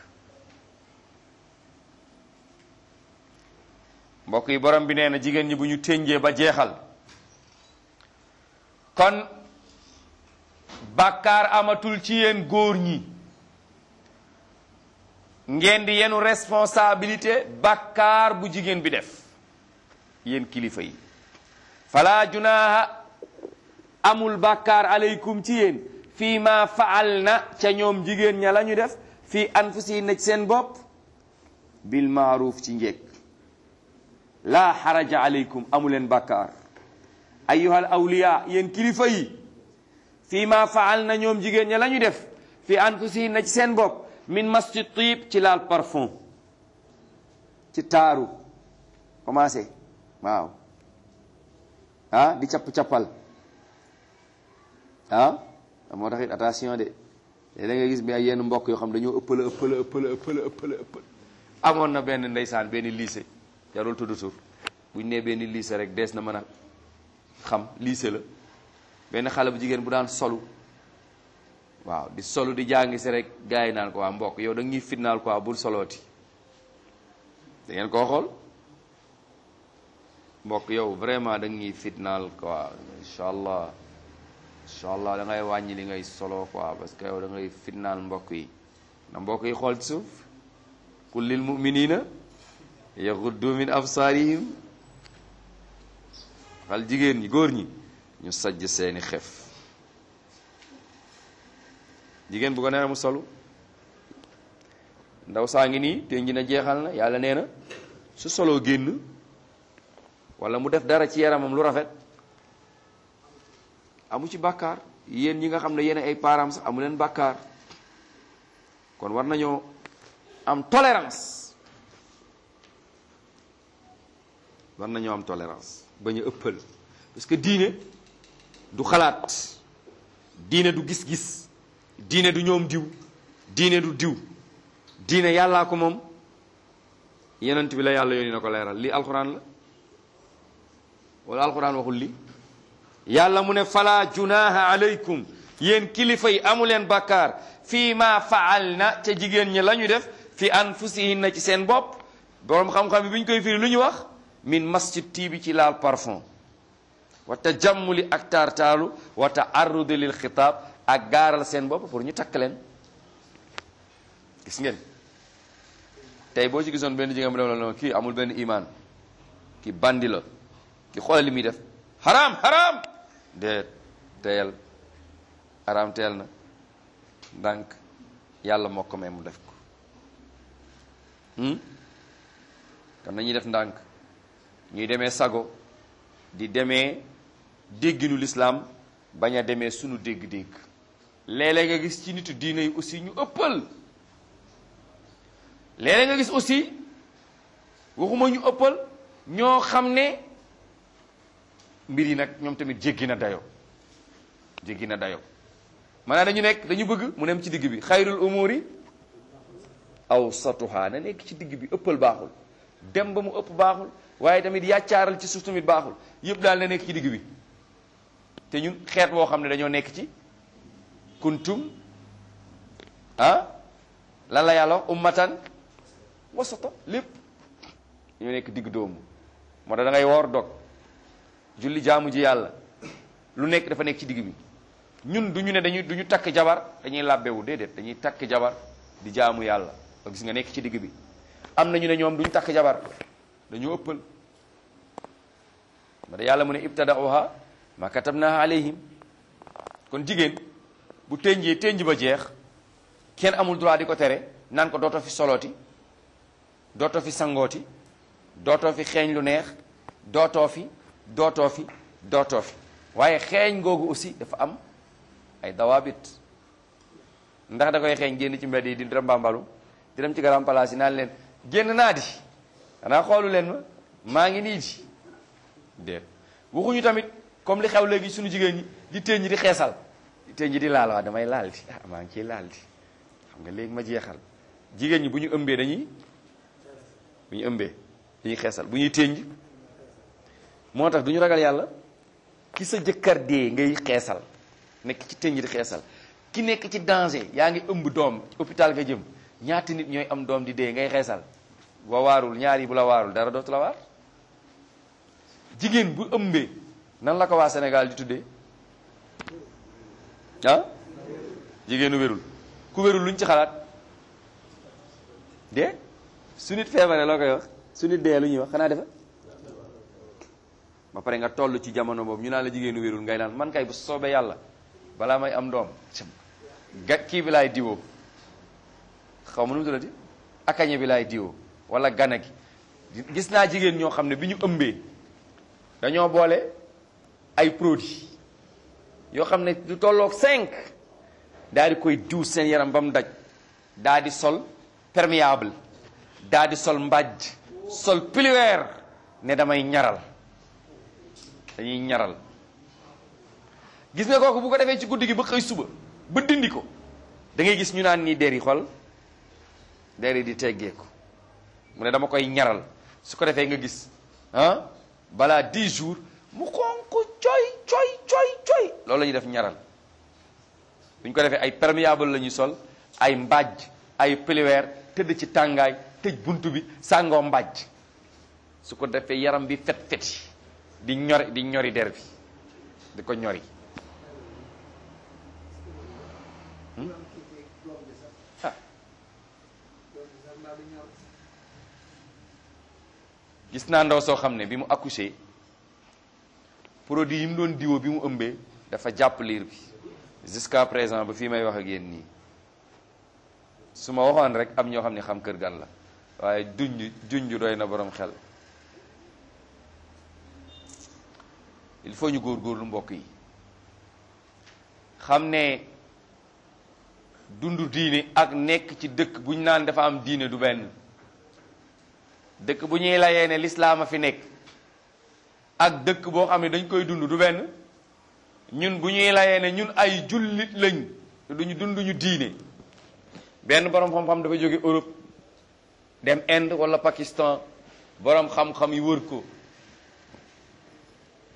mbokk yi borom bi nee na jigéen ñi bu ñu ténjee ba jeexal kon bàkkaar amatul ci yéen góor ñi ngeen di yenu responsabilité bàkkaar bu jigéen bi def yéen kilifa yi fala junaha amul bàkkaar aleykum ci yéen fii ma faal na ca ñoom jigéen ña la ñu def fii anfusi na ci seen bopp bil maaruf ci njekk laa xaraja aleykum amuleen bàkkaar ayyuhal awliya yéen kilifa yi fii ma faal na ñoom jigéen ña la ñu def fii anfusi na ci seen bopp min masjid tiib ci laal parfum ci taaru commencé waaw ah di capp-cappal ah moo tax it attention de léeg da nga gis bi ay yenn mbokk yoo xam dañoo ëppala ëppala ëppala ëppala ëppala ëppal amoon na benn ndeysaan benn lycée jarul tudd tur buñ nee benn lycée rek dees na mën a xam lycée la benn xale bu jigéen bu daan solu waaw di solu di jàngi si rek gars yi naan ko waa mbokk yow da ñuy fitnaal quoi bul solooti da ngeen koo xool mbokk yow vraiment da ñuy fitnaal quoi incha allah incha allah da ngay wàññi li ngay solo quoi parce que yow da ngay fitnaal mbokk yi na mbokk yi xool ci suuf qul lil muminina yaxuddu min absaarihim xal jigéen ñi góor ñi ñu sajj seeni xef jigéen bu ko nee mu solu ndaw saa ngi nii te nji na jeexal na yàlla nee na su soloo génn wala mu def dara ci yaramam lu rafet amu ci bàkkaar yéen ñi nga xam ne yéen ay parents sax amu leen bàkkaar kon war nañoo am tolérance war nañoo am tolérance bañ a ëppal parce que diine du xalaat diine du gis-gis diine du ñoom diw diine du diw diine yàllaa ko moom yenent bi la yàlla yónni na ko leeral lii alxuraan la wala alquran waxul li yàlla mu ne fala junaha alaykum yéen kilifa yi amu leen bakkaar fii ma faal na ca jigéen ñi la ñu def fi anfusihinna ci seen bopp boroom xam-xam bi bi ñu koy firi lu ñu wax min masjid tiibi ci laal parfum wa tajammuli ak taartaalu wa taarrudi lil xitaab ak gaaral seen bopp pour ñu takk leen gis ngeen tey boo ci gisoon benn jigéen bu dem la kii amul benn imaan ki bandi la ki xoolal li muy def haram haram de teyal haram teel na ndànk yàlla moo ko may mu def ko kon nañuy def ndànk ñuy demee sago di demee dégginu lislaam bañ a demee sunu dégg-dégg léeg-léeg nga gis ci nitu diine yi aussi ñu ëppal léeg-léeg nga gis aussi waxuma ñu ëppal ñoo xam ne mbir yi nag ñoom tamit jéggi na dayo jéggi na dayo maanaam dañu nekk dañu bëgg mu nem ci digg bi xayrul umuri awsatuha na nekk ci digg bi ëppal baaxul dem ba mu ëpp baaxul waaye tamit yàccaaral ci suuf tamit baaxul yëpp daal na nekk ci digg bi te ñun xeet boo xam ne dañoo nekk ci kuntum ah lan la yàlla wax ummatan wasata lépp dañoo nekk digg doomu moo tax da ngay woor dog julli jaamu ji yàlla lu nekk dafa nekk ci digg bi ñun du ñu ne dañuy du ñu takk jabar dañuy làbbewu déedéet dañuy takk jabar di jaamu yàlla ba gis nga nekk ci digg bi am na ñu ne ñoom du ñu takk jabar dañoo ëppal ma da yàlla mu ne ibtada'uha ma katabnaha alayhim kon jigéen bu tënjee tënj ba jeex kenn amul droit di ko tere naan ko dootoo fi solooti dootoo fi sangooti dootoo fi xeeñ lu neex dootoo fi dootoo fi dootoo fi waaye xeeñ googu aussi dafa am ay dawaabit ndax da koy xeeñ génn ci mbedd yi di dem bambalu di dem ci garam palaas yi naan leen génn naa di xanaa xoolu leen ma maa ngi nii di déet waxuñu tamit comme li xew léegi suñu jigéen ñi di téen ñi di xeesal di téen ñi di laal waa damay laal di ah maa ngi ciy laal di xam nga léegi ma jeexal jigéen ñi bu ñu ëmbee dañuy bu ñu ëmbee dañuy xeesal bu ñuy téen moo tax du ñu ragal yàlla ki sa jëkkër dee ngay xeesal nekk ci téen ñi di xeesal ki nekk ci danger yaa ngi ëmb doom hôpital nga jëm ñaati nit ñooy am doom di dee ngay xeesal boo waarul ñaar yi bu la waarul dara dootu la waar jigéen bu ëmbee nan la ko waa Sénégal di tuddee ah jigéenu wérul ku wérul luñ ci xalaat dee su nit feebaree loo koy wax su nit dee lu ñuy wax xanaa defa ba pare nga toll ci jamono boobu ñu naan la jigéenu wérul ngay naan man kay bu soobee yàlla balaa may am doom ga kii bi laay diwoo xaw ma nu mu tuddati akañe bi laay diwoo wala gana gi gis naa jigéen ñoo xam ne bi ñu ëmbee dañoo boole ay produits yoo xam ne du tolloog cinq daal di koy diw seen yaram ba mu daj daal di sol perméable daal di sol mbàjj sol pliweer ne damay ñaral dañuy ñaral gis nga kooku bu ko defee ci guddi gi ba xëy suba ba dindi ko da ngay gis ñu naan nii der yi xol der yi di teggeeku mu ne dama koy ñaral su ko defee nga gis ah balaa 10 jours mu xonq coy coy coy coy loolu la ñuy def ñaral bu ñu ko defee ay perméable la ñuy sol ay mbàjj ay pliweer tëdd ci tàngaay tëj bunt bi sàngoo mbàjj su ko defee yaram bi fet feti di ñori di ñori der bi di ko ñori gis naa ndaw soo xam ne bi mu accouché produit yi mu doon diwo bi mu ëmbee dafa jàpp liir bi jusqu'à présent ba fii may wax ak yéen nii su ma waxoon rek am ñoo xam ne xam kër gan la waaye junj junj doy na borom xel il faut ñu góorgóorlu mbokk yi xam ne dundu diine ak nekk ci dëkk bu ñu naan dafa am diine du benn dëkk bu ñuy layee ne lislaam a fi nekk ak dëkk boo xam ne dañ koy dund du benn ñun bu ñuy layee ne ñun ay jullit lañ te duñu dund ñu diine benn borom xam-xam dafa jóge Europe dem Inde wala Pakistan borom xam-xam yi wër ko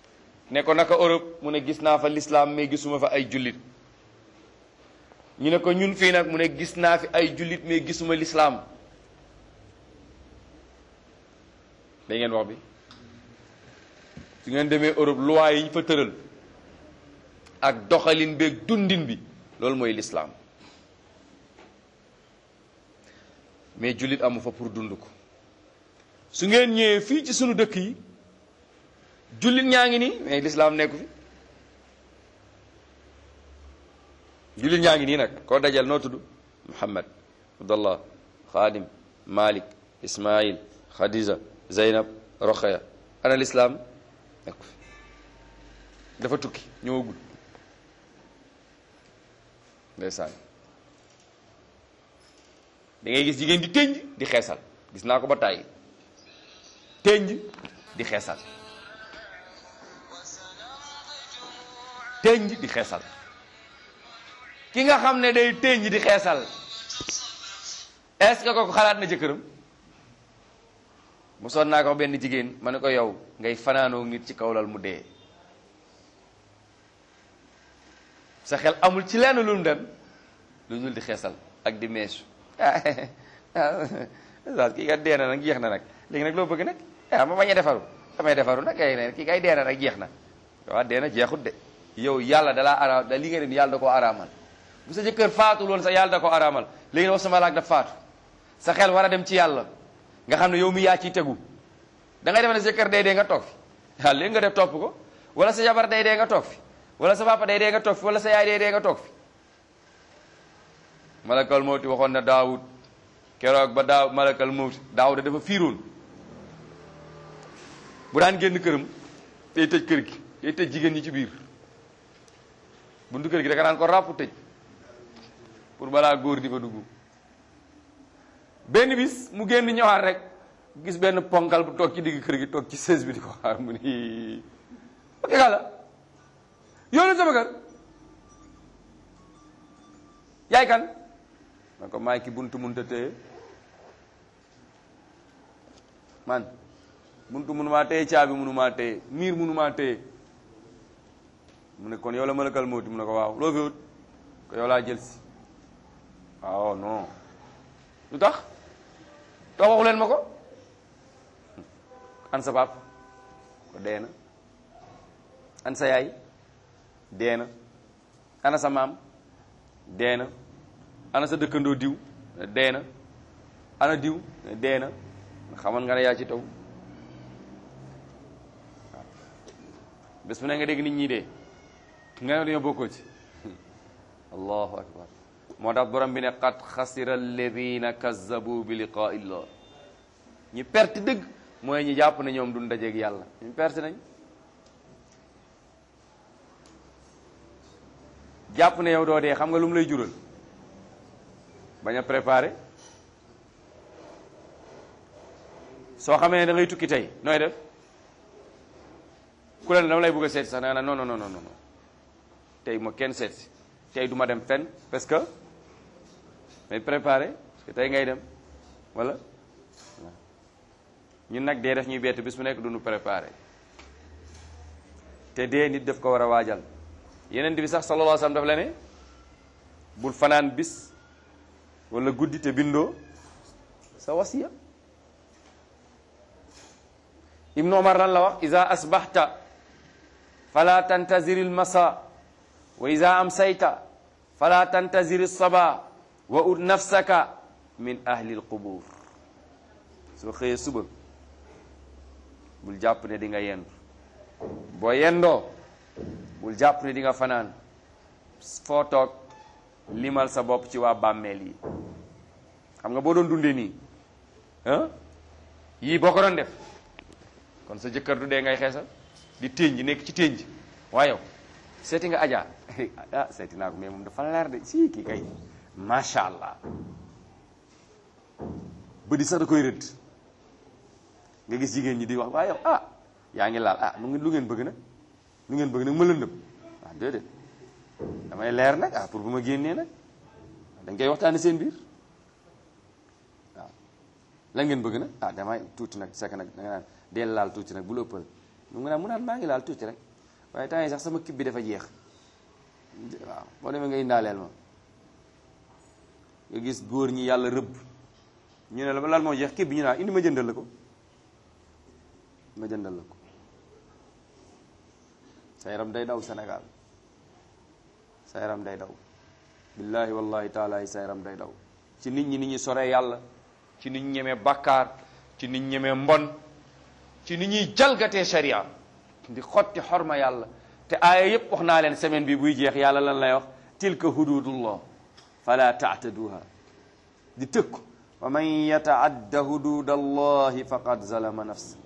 ne ko naka Europe mu ne gis naa fa l'islam mais gisuma fa ay jullit ñu ne ko ñun fii nag mu ne gis naa fi ay jullit mais gisuma l'islam da ngeen wax bi su ngeen demee Europe loi yi ñu fa tëral ak doxalin beeg dundin bi loolu mooy l'islam mais jullit amu fa pour dund ko su ngeen ñëwee fii ci sunu dëkk yi jullit ñaa ngi nii mais l'islam nekku fi jullit ñaa ngi nii nag koo dajal noo tudd Muhammad Abdallah Xaadim Malik Ismail Khadija Zeynab Rokhaya ana l'islam nekku fi dafa tukki ñëwagul ndeysaan da ngay gis jigéen di tënj di xeesal gis naa ko ba tàyyi tënj di xeesal tënj di xeesal ki nga xam ne day tënj di xeesal est-ce que kooku xalaat na jëkkëram mu soon naa ko benn jigéen ma ne ko yow ngay fanaanoo nit ci kaw lal mu dee sa xel amul ci lenn lu mu dem lu dul di xeesal ak di meesu ah kii kat dee na nag jeex na nag léegi nag loo bëgg nag ah ma bañ a defaru damay defaru nag kay ne kii kay dee na nag jeex na waaw dee na jeexut de yow yàlla dalaa ara da li nga ne yàlla da koo araamal bu sa jëkkër faatu loon sa yàlla da koo araamal léegi wax sama laak daf faatu sa xel war a dem ci yàlla nga xam ne yow mi yaa ciy tegu da ngay defe ne sa jëkkër day dee nga toog fi waaw léegi nga def topp ko wala sa jabar day dee nga toog fi wala sa papa day dee nga toog fi wala sa yaay day dee nga toog fi malakal mawti waxoon na daawud keroog ba daaw malakal mawti daawud dafa fiiroon bu daan génn këram day tëj kër gi day tëj jigéen ñi ci biir buntu kër gi da nga naan ko ràpp tëj pour balaa góor di fa dugg benn bis mu génn ñëwaat rek gis benn ponkal bu toog ci digg kër gi toog ci sées bi di ko xaar mu ni ok la yoonu sama kër yaay kan man ko maay ki buntu munta téye man buntu munumaa téye caabi munumaa téye miir munumaa téye mu ne kon yow la malakal mawti mu ne ko waaw loo fi wut ko yow laa jël si waaw non lu tax tax waxu leen ma ko an sa baab ko dee na an sa yaay dee na ana sa maam dee na ana sa dëkkandoo diw dee na ana diw dee na xamoon nga ne yaa ci taw waaw bés bu ne nga dégg nit ñi dee nga ne dañoo bokkoo ci allahu akbar moo tax borom bi ne qad xasira alladina kazzabu bi liqaa illah ñu perte dëgg mooy ñi jàpp ne ñoom duñ dajeeg yàlla ñu perte nañ jàpp ne yow doo dee xam nga lu mu lay jural bañ a préparé soo xamee ne da ngay tukki tey nooy def ku leen dama lay bëgg a seeti sax da nga naan non non non non tey ma kenn seet si tey du ma dem fenn parce que may préparé parce que tey ngay dem wala ñun nag dee def ñuy bett bis mu nekk du ñu préparé te dee nit daf ko war a waajal yeneen bi sax sallallahu alayhi wasallam daf la ne bul fanaan bis wala guddi te bindoo sa wasiya ibnu omar lan la wax iza asbahta fala tantazir al masa wa iza amsayta fala tantazir al saba wa ut nafsaka min ahli al qubur soo xëyee suba bul jàpp ne di nga yendu boo yendoo bul jàpp ne di nga fanaan foo toog limal sa bopp ci waa bàmmeel yi xam nga boo doon dundee nii ah yii boo ko doon def kon sa jëkkër du dee ngay xeesal di ténj nekk ci ténj waaye yow seeti nga ajaa ah seeti naa ko mais moom dafa leer de si kii kay macha allah ba di sax da koy rëdd nga gis jigéen ñi di wax waaye yow ah yaa ngi laal ah lu ngeen lu ngeen bëgg nag lu ngeen bëgg nag ma lëndëm ah déedéet damay leer nag ah pour bu ma génnee nag dañ koy waxtaane seen biir waaw lan ngeen bëgg nag ah damay tuuti nag sekk nag da nga naan deel laal tuuti nag bu la ëppal mu ngi naan mu naan maa ngi laal tuuti rek waaye temps yi sax sama kib bi dafa jeex waaw boo demee nga indaaleel ma nga gis góor ñi yàlla rëbb ñu ne la lan moo jeex kib bi ñu naa indi ma jëndal la ko ma jëndal la ko sa yaram day daw Sénégal sa yaram day daw billahi wallahi taala yi sa yaram day daw ci nit ñi nit ñi soree yàlla ci nit ñi ñemee bàkkaar ci nit ñi ñemee mbon ci nit ñuy jalgatee sharia di xotti xorma yàlla te aaya yépp wax naa leen semaine bi buy jeex yàlla lan lay wax tilka hududullah fala taataduha di tëkku wa man yataadda hudud allahi faqad zalama nafsa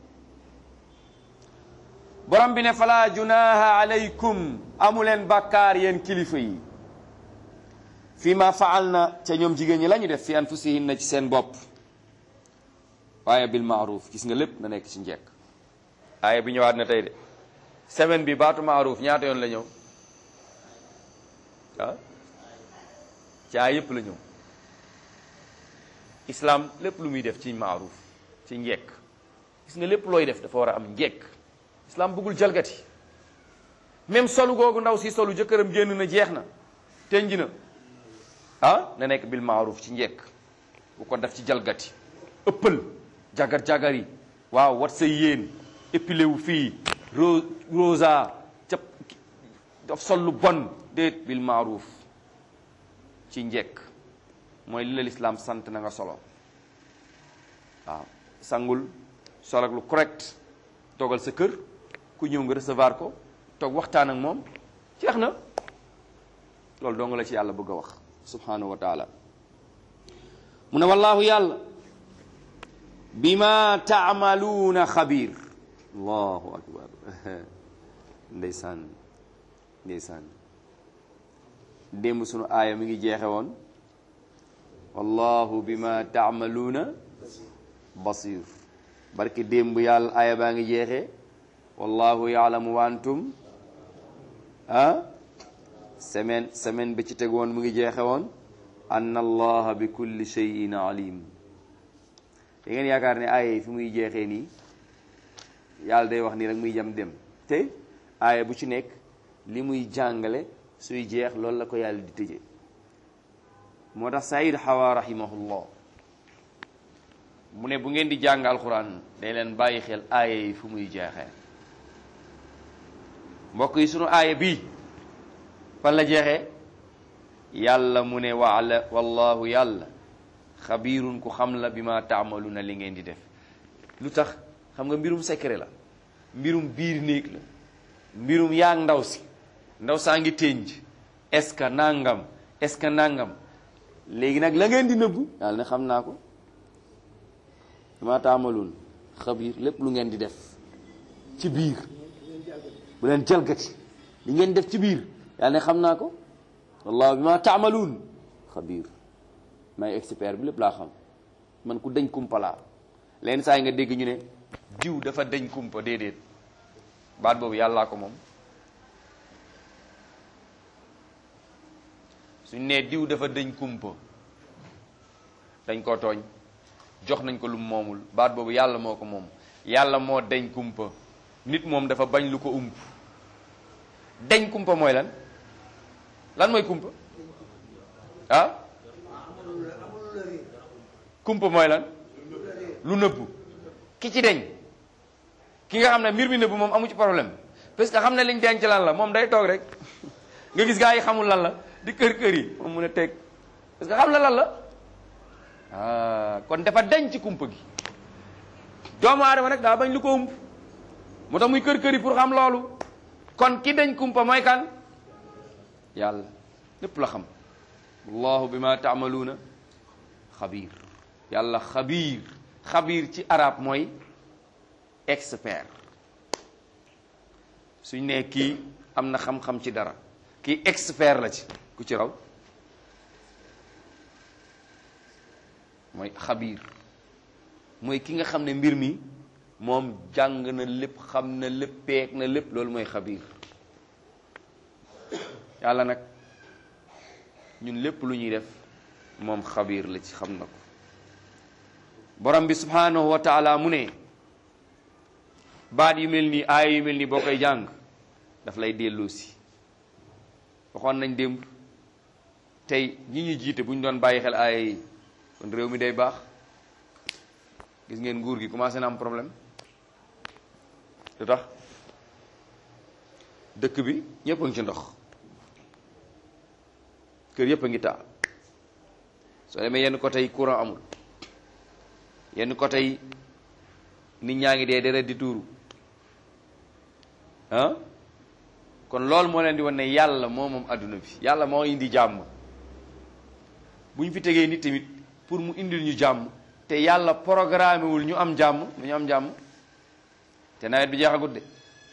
borom bi ne fala junaha alaykum amuleen bàkkaar yéen kilifa yi fi ma faal na ca ñoom jigéen ñi la ñu def fi anfusihinna ci seen bopp waaye bil maaruf gis nga lépp na nekk ci njekk aaya bi ñëwaat na tey de semaine bi baatu maaruf ñaata yoon la ñëw ah ci aaya yépp la ñëw islam lépp lu muy def ci maaruf ci njekk gis nga lépp looy def dafa war a am njekk islam bëggul jalgati même solu googu ndaw si solu jëkkëram génn na jeex na tenji na ah na nekk bil maaruf ci njekk bu ko def ci jalgati ëppal jagar jagar yi waaw wat say yéen épilé wu fii ro rosa ca daf sol lu bon déet bil maaruf ci njekk mooy li la lislaam sant na nga solo waaw sangul sol ak lu correct toogal sa kër ku ñëw nga recevoir ko toog waxtaan ak moom jeex na loolu doo nga la ci yàlla bëgg a wax subhanahu wa taala mu ne wallaahu yàlla bima taamaluuna xabiir allahu akbar ndeysaan ndeysaan démb sunu aaya mi ngi jeexe woon wallahu bima taamaluuna basir barke démb yàlla aaya baa ngi jeexee wallahu yaalamu wa antum ah semaine semaine bi ci teg woon mu ngi jeexe woon anna allaha bi kulli shay'in alim da ngeen yaakaar ne aaya yi fi muy jeexee nii yàlla day wax nii rek muy jam dem te aaya bu ci nekk li muy jàngale suy jeex loolu la ko yàlla di tëje moo tax Saïd Hawa rahimahullah mu ne bu ngeen di jàng alquran day leen bàyyi xel aaya yi fu muy jeexee mbokk yi sunu aaya bii fan la jeexee yàlla mu ne waala wallahu yàlla xabiirun ku xam la bi ma taamaluuna li ngeen di def lu tax xam nga mbirum secret la mbirum biir néeg la mbirum yaag ndaw si ndaw saa ngi ténj est-ce que nangam est-ce que nangam léegi nag la ngeen di nëbbu yàlla ne xam naa ko bi ma taamaluun xabiir lépp lu ngeen di def ci biir bu leen jalgati li ngeen def ci biir yàlla ne xam naa ko wallahu bi ma taamaluun xabiir may expert bi lépp laa xam man ku dañ kumpa laa leen saa yi nga dégg ñu ne diw dafa dañ kumpa déedéet baat boobu yàllaa ko moom suñ nee diw dafa dañ kumpa dañ koo tooñ jox nañ ko lu moomul baat boobu yàlla moo ko moom yàlla moo dañ kumpa nit moom dafa bañ lu ko ump dañ kumpa mooy lan lan mooy kumpa ah kumpa mooy lan lu nëbbu ki ci deñ ki nga xam ne mbir mi nëbbu moom amu ci problème parce que xam ne liñ denc lan la moom day toog rek nga gis gaa yi xamul lan la di kër kër yi moom mun a teg parce que xam na lan la ah kon dafa deñ ci kumpa gi doomu aadama nag daa bañ lu ko ump moo tax muy kër kër yi pour xam loolu kon ki dañ kumpa mooy kan yàlla lépp la xam wallahu bima taamaluuna xabiir yàlla xabiir xabiir ci arab mooy expert suñ ne kii am na xam-xam ci dara kii expert la ci ku ci raw mooy xabiir mooy ki nga xam ne mbir mi moom jàng na lépp xam na lépp peeg na lépp loolu mooy xabiir yàlla nag ñun lépp lu ñuy def moom xabiir la ci xam na ko borom bi subhanahu wa taala mu ne baat yu mel nii aaya yu mel nii boo koy jàng daf lay delloo si waxoon nañ démb tey ñi ñu jiite bu ñu doon bàyyi xel aaya yi kon réew mi day baax gis ngeen nguur gi commencé na am problème lu tax dëkk bi ñëpp a ngi ci ndox kër yëpp a ngi taa soo demee yenn côté yi courant amul yenn côté yi nit ñaa ngi dee deret di tuuru ah kon loolu moo leen di wan ne yàlla moo moom adduna bi yàlla moo indi jàmm bu ñu fi tegee nit tamit pour mu indil ñu jàmm te yàlla programmé wul ñu am jàmm du ñu am jàmm te nawet bi jeexagut de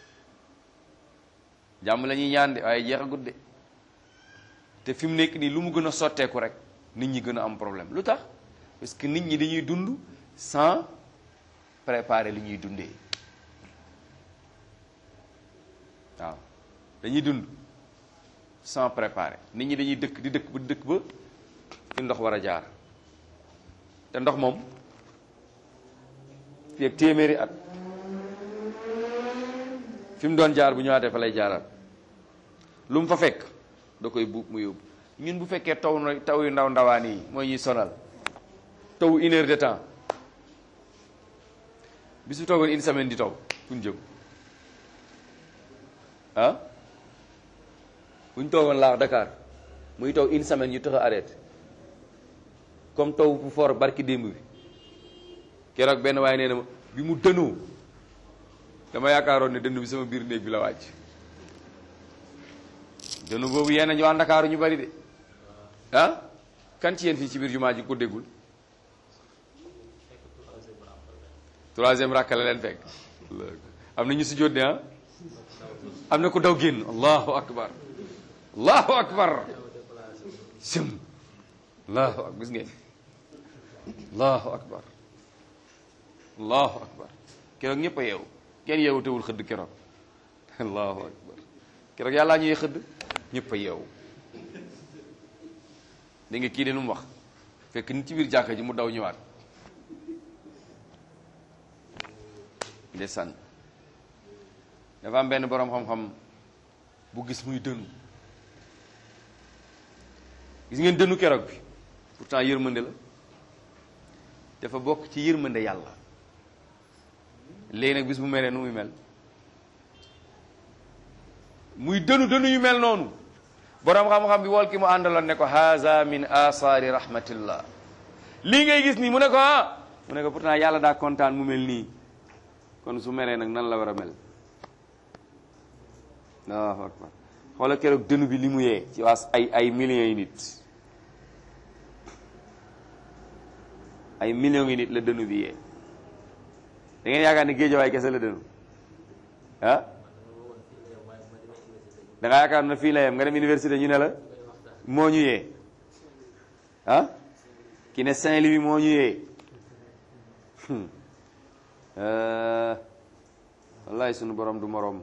jàmm la ñuy ñaan de waaye jeexagut de te fi mu nekk nii lu mu gën a sotteeku rek nit ñi gën a am problème lu tax parce que nit ñi dañuy dund sans préparer li ñuy dundee waaw dañuy dund sans préparer nit ñi dañuy dëkk di dëkk ba dëkk ba fi ndox war a jaar te ndox moom fii ak téeméeri at fi mu doon jaar bu ñëwaatee fa lay jaaraat lu mu fa fekk da koy buub mu yóbbu ñun bu fekkee taw na taw yu ndaw ndawaan yi mooy ñuy sonal taw une heure de temps bis bu toogoon une semaine di taw fu ñu jëm ah bu ñu toogoon laax Dakar muy taw une semaine ñu tax a arrêté comme taw bu fort barki démb bi keroog benn waaye nee na ma bi mu dënoo dama yaakaaroon ne dënn bi sama biir néeg bi la wàcc dënnu boobu yéen a ñu waa Ndakaaru ñu bari de ah kan ci yéen fii ci biir jumaa ji ko déggul troisième rakka la leen fekk am na ñu si jóot ne ah am na ku daw génn allahu akbar allahu akbar sim allahu akbar gis ngeen allahu akbar allahu akbar keroog ñëpp a yeewu kenn yeewu tewul xëdd keroog allahu akbar keroog yàllaa ñuy xëdd ñëpp a yeewu da nga kii de nu mu wax fekk nit ci biir jàkka ji mu daw ñëwaat ndeysaan dafa am benn boroom xam-xam bu gis muy dënu gis ngeen dënu keroog bi pourtant yërmande la dafa bokk ci yërmande yàlla léegi nag bis bu melee nu muy mel muy dënu dënu yu mel noonu boroom xam-xam bi wol ki mu àndaloon ne ko haza min asaari rahmatillah lii ngay gis nii mu ne ko ah mu ne ko pourtant yàlla daa kontaan mu mel nii kon su meree nag nan la war a mel allahu akbar xoola keroog dënu bi li mu yee ci waas ay ay millions yi nit ay millions yi nit la dënu bi yee da ngeen yaakaar ne géejawaay kese la dënu ah da nga yaakaar na fii la yem nga dem université ñu ne la moo ñu yee ah ki ne Saint-Louis moo ñu yee wallahi sunu borom du morom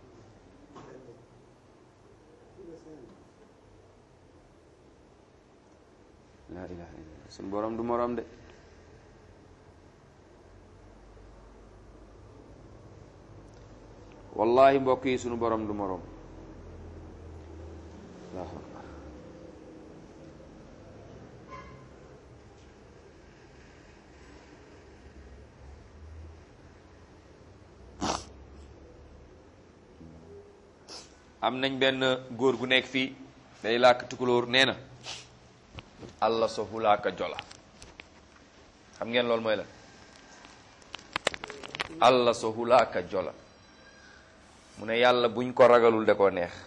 la ilaha illallah sunu borom du morom de wallahi mbokk yi sunu borom du morom allahu akbar am nañ benn góor gu nekk fii day làkk tukulóor nee na allah so hulaaka jola xam ngeen loolu mooy la allah so hulaaka jola mu ne yàlla buñ ko ragalul da koo neex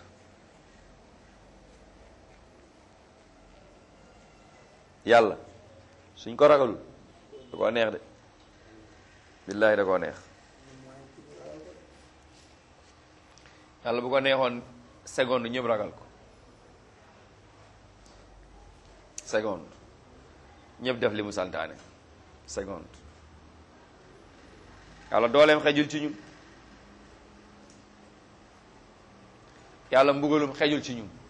yàlla suñ ko ragalul da koo neex de billaahi da koo neex yàlla bu ko neexoon seconde ñëpp ragal ko seconde ñëpp def li mu santaane seconde yàlla dooleem xejul ci ñun yàlla mbugalum xejul ci ñun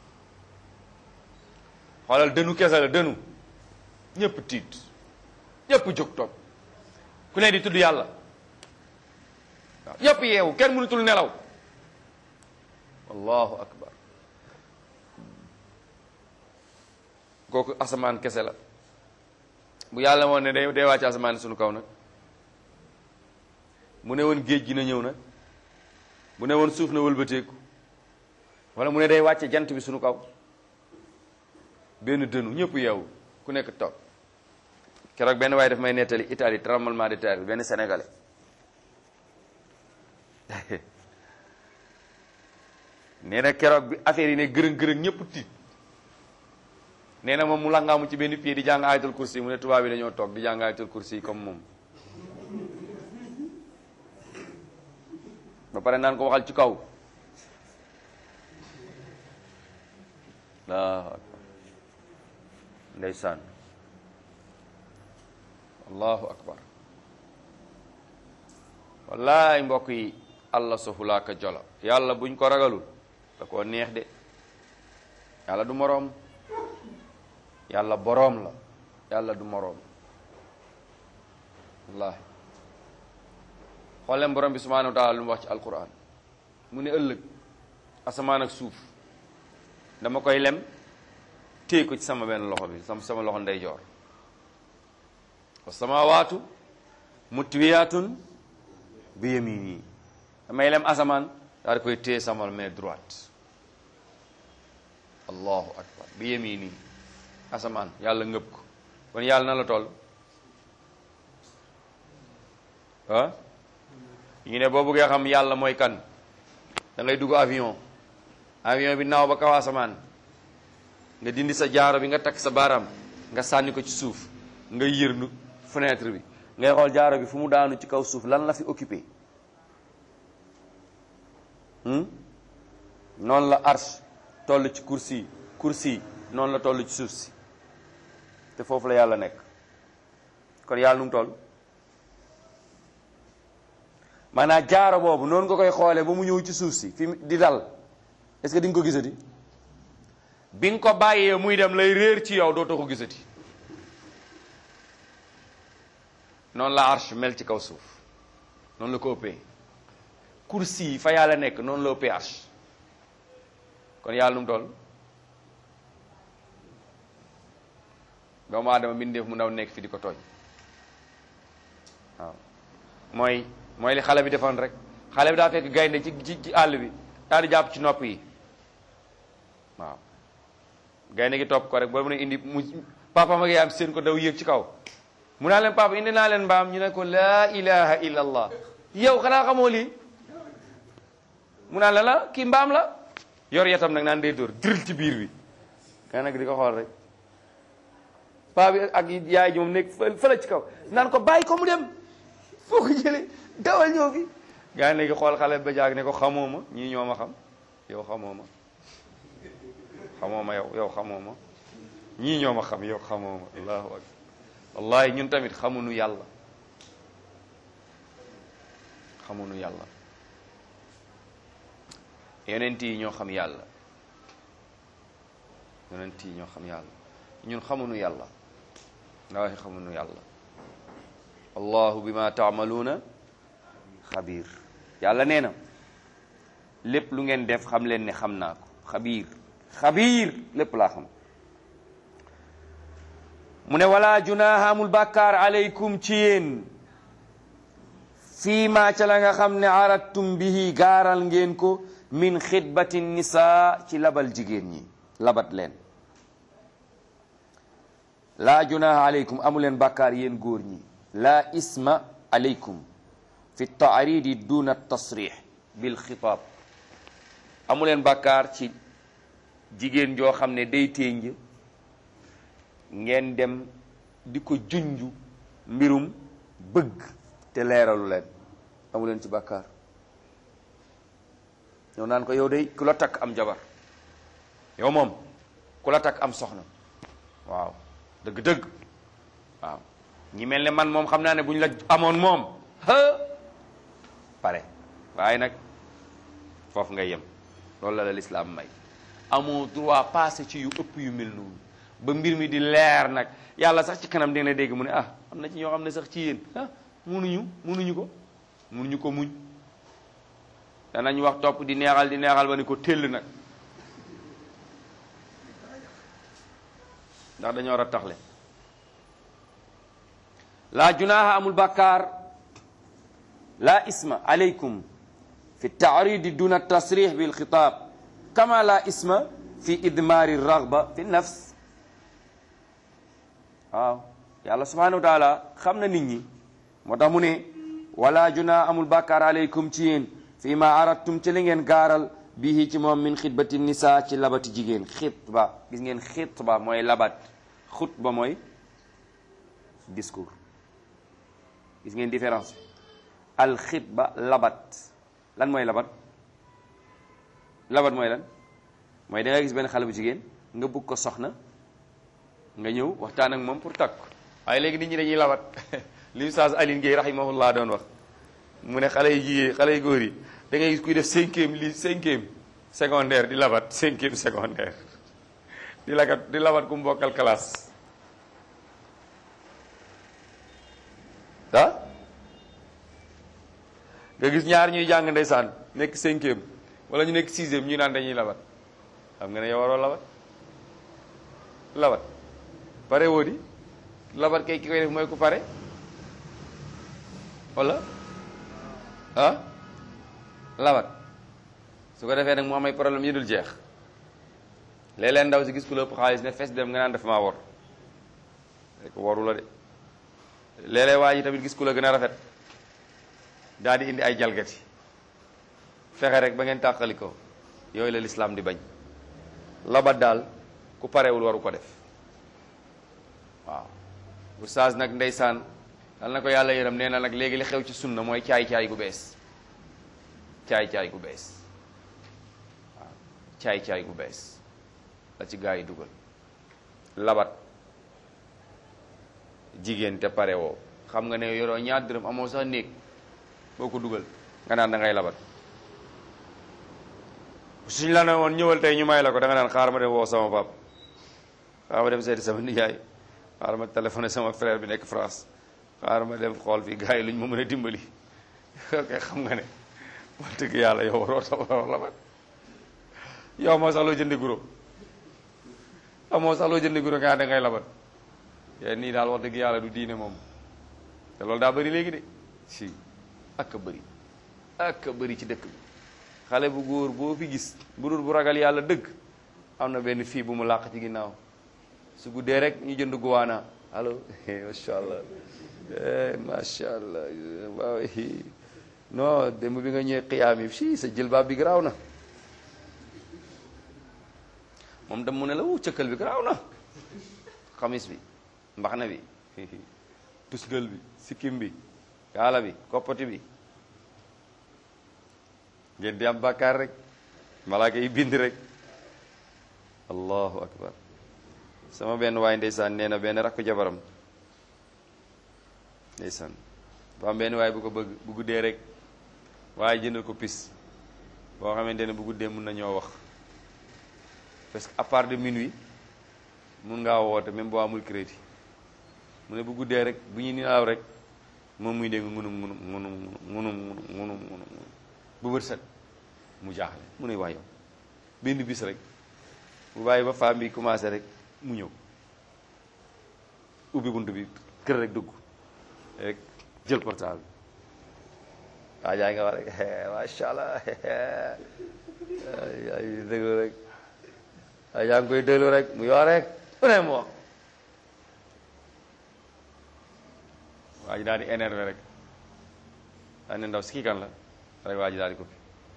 xoolal dënu kese la dënu ñëpp tiit ñëpp jóg toog ku ne di tudd yàlla waaw ñëpp yeewu kenn mënutul nelaw allahu akbar kooku asamaan kese la bu yàlla woon ne day day wàcc asamaan suñu kaw nag mu ne woon géej gi na ñëw nag bu ne woon suuf na wëlbateeku wala mu ne day wàcce jant bi suñu kaw benn dënu ñëpp yeewu ku nekk toog keroog benn waaye daf may nettali Italie tremblement de terre benn sénégalais nee na keroog bi affaire yi ne gërëng gërëng ñëpp tiit nee na moom mu langaamu ci benn pied di jàng ayatul kursi mu ne tubaab yi dañoo toog di jàng ayatul kursi comme moom ba pare naan ko waxal ci kaw allahu akbar ndeysaan allahu akbar wallaay mbokk yi allah sofulaaka jolo yàlla buñ ko ragalul da koo neex de yàlla du moroom yàlla boroom la yàlla du moroom wallaahi xooleen borom bi subhanahu wa taala lu mu wax ci alquran mu ne ëllëg asamaan ak suuf dama koy lem téye ko ci sama benn loxo bi sama sama loxo ndeyjoor wa samawaatu mutwiyatun bi yamini damay lem asamaan daal di koy téye sama main droite allahu akbar bi yamini asamaan yàlla ngëb ko kon yàlla na la toll ah ñu ne boo bëggee xam yàlla mooy kan da ngay dugg avion avion bi naaw ba kaw asamaan nga dindi sa jaaro bi nga takk sa baaraam nga sànni ko ci suuf nga yërnu fenêtre bi ngay xool jaaro bi fu mu daanu ci kaw suuf lan la fi occupé noonu la arche toll ci kursi kursi noonu la toll ci suuf si te foofu la yàlla nekk kon yàlla nu mu toll maanaam jaaro boobu noonu nga koy xoolee ba mu ñëw ci suuf si fi di dal est-ce que di nga ko gisati bi nga ko bàyyee muy dem lay réer ci yow dootoo ko gisati noonu la arche mel ci kaw suuf noonu la ko ëppee kursi yi fa yàlla nekk noonu la ëppee arche kon yàlla nu mu toll doomu aadama mbindeef mu ndaw nekk fi di ko tooñ waaw mooy mooy li xale bi defoon rek xale bi daa fekk gaynde ci ci ci àll bi daal di jàpp ci nopp yi waaw gaynde gi topp ko rek ba mu ne indi mu papa ma yaayam seen ko daw yéeg ci kaw mu naa leen papa indi naa leen mbaam ñu ne ko laa ilaha illa allah yow xanaa xamoo lii mu naa la la kii mbaam la yor yatam nag naan day dóor diril ci biir bi nga nag di ko xool rek paa bi ak yaay ji moom nekk fële ci kaw naan ko bàyyi ko mu dem foo ko jëlee dawal ñëw fi gaa yi léegi xool xale ba jaag ne ko xamoo ma ñii ñoo ma xam yow xamoo ma xamoo ma yow yow xamoo ma ñii ñoo ma xam yow xamoo ma allahu akbar wallahi ñun tamit xamuñu yàlla xamuñu yàlla yonent yi ñoo xam yàlla yonent yi ñoo xam yàlla ñun xamuñu yàlla wallahi xamuñu yàlla allahu bima taamaluuna xabiir yàlla nee na lépp lu ngeen def xam leen ne xam naa ko xabiir xabiir lépp laa xam mu ne wala junaaha amul bàkkaar aleykum ci yéen fii ma ca la nga xam ne aradtum bihi gaaral ngeen ko min xitbati nisaa ci labal jigéen ñi labat leen laa junaaha aleykum amu leen bàkkaar yéen góor ñi laa isma aleykum fi taaridi duna tasrix bil xitaab amu leen bàkkaar ci jigéen joo xam ne day ténj ngeen dem di ko junju mbirum bëgg te leeralu leen amu leen ci bàkkaar ñëw naan ko yow day ku la takk am jabar yow moom ku la takk am soxna waaw dëgg-dëgg waaw ñi mel ne man moom xam naa ne bu ñu la amoon moom pare waaye nag foofu nga yem loolu la la lislaam may amoo droit passé ci yu ëpp yu mel noonu ba mbir mi di leer nag yàlla sax ci kanam dina dégg mu ne ah am na ci ñoo xam ne sax ci yéen ah munuñu munuñu ko munuñu ko muñ danañ wax topp di neexal di neexal ba ni ko téll nag ndax dañoo war a taxle laa junaaha amul bàkkaar laa isma aleykum fi taaridi duna tasrix bil xitaab kama laa isma fi idmaari raghba fi nafs waaw yàlla subhanahu wa taala xam na nit ñi moo tax mu ne wala junaa amul bàkkaar aleykum ci yéen fi ma aradtum ci li ngeen gaaral bihi ci moom min xitbati nisa ci labati jigéen xitba gis ngeen xitba mooy labat xutba mooy discours gis ngeen différence bi al xitba labat lan mooy labat labat mooy lan mooy da nga gis benn xale bu jigéen nga bëgg ko soxna nga ñëw waxtaan ak moom pour takk waaye léegi nit ñi dañuy labat li Oustaz Aline Gueye rahimahullah doon wax mu ne xale yu jigéen xale yu góor yi da ngay gis kuy def cinquième li cinquième secondaire di labat cinquième secondaire di lagat di labat ku mu bokkal classe ah nga gis ñaar ñuy jàng ndeysaan nekk cinquième wala ñu nekk sixième ñu naan dañuy labat xam nga ne yow waroo labat labat pare woo di labat kay ki koy def mooy ku pare wala ah labat su ko defee nag mu am ay problème yi dul jeex léeg-léeg ndaw si gis ku la ëpp xaalis ne fes dem nga naan def maa wor rek waru la de léeg-léeg waa ji tamit gis ku la gën a rafet daal di indi ay jalgati fexe rek ba ngeen tàqali ko yooyu la lislaam di bañ labat daal ku parewul waru ko def waaw oustaz nag ndeysaan dal na ko yàlla yërëm nee na nag léegi li xew ci sunna mooy caay-caay gu bees caay-caay gu bees waaw caay-caay gu bees la ci gaa yi dugal labat jigéen te pare woo xam nga ne yoroo ñaar dërëm amoo sax néeg boo ko dugal nga naan da ngay labat suñ la ne woon ñëwal tey ñu may la ko da nga naan xaar ma dem woo sama pap xaar ma dem seeti sama nijaay xaar ma téléphoné sama frère bi nekk France xaar ma dem xool fii gars yi luñ ma mën a dimbali ok xam nga ne wax dëgg yàlla yow waroo sa waroo labat yow moo sax loo jëndi guro amoo sax loo jëndi guro nga da ngay labat yéen nii daal wax dëgg yàlla du diine moom te loolu daa bëri léegi de si ak a bëri ak a bëri ci dëkk bi xale bu góor boo fi gis bu dul bu ragal yàlla dëgg am na benn fii bu mu làq ci ginnaaw su guddee rek ñu jënd guwaana allo macha allah macha allah waaw non démb bi nga ñëwee xiyaam yi si sa jëlbaab bi garaaw na moom dem mu ne la wu cëkkal bi garaaw na xamis bi mbaxna bi tusgal bi sikkim bi kaala bi koppati bi ngeen di am bàkkaar rek malaaka yi bind rek allahu akbar sama benn waay ndeysaan nee na benn rakku jabaram ndeysaan ba am benn waay bu ko bëgg bu guddee rek waaye jëndal ko pis boo xamante ne bu guddee mun na ñoo wax parce que à part de minuit mun ngaa woote même boo amul crédit mu ne bu guddee rek bu ñu naaw rek moom muy dégg ngunum ngunum ngunum ngunum ngunum ngunum bu bët set mu jaaxle mu ne waa yow benn bis rek bu bàyyi ba femme bi commencé rek mu ñëw ubbi bunt bi kër rek dugg rek jël portable waa jaa nga wax rek macha allah ay déglu rek waa jaa ngi koy déglu rek mu yor rek mu ne mu wax waa ji daal di énervé rek daal ne ndaw si kii kan la rek waa ji daal di ko fi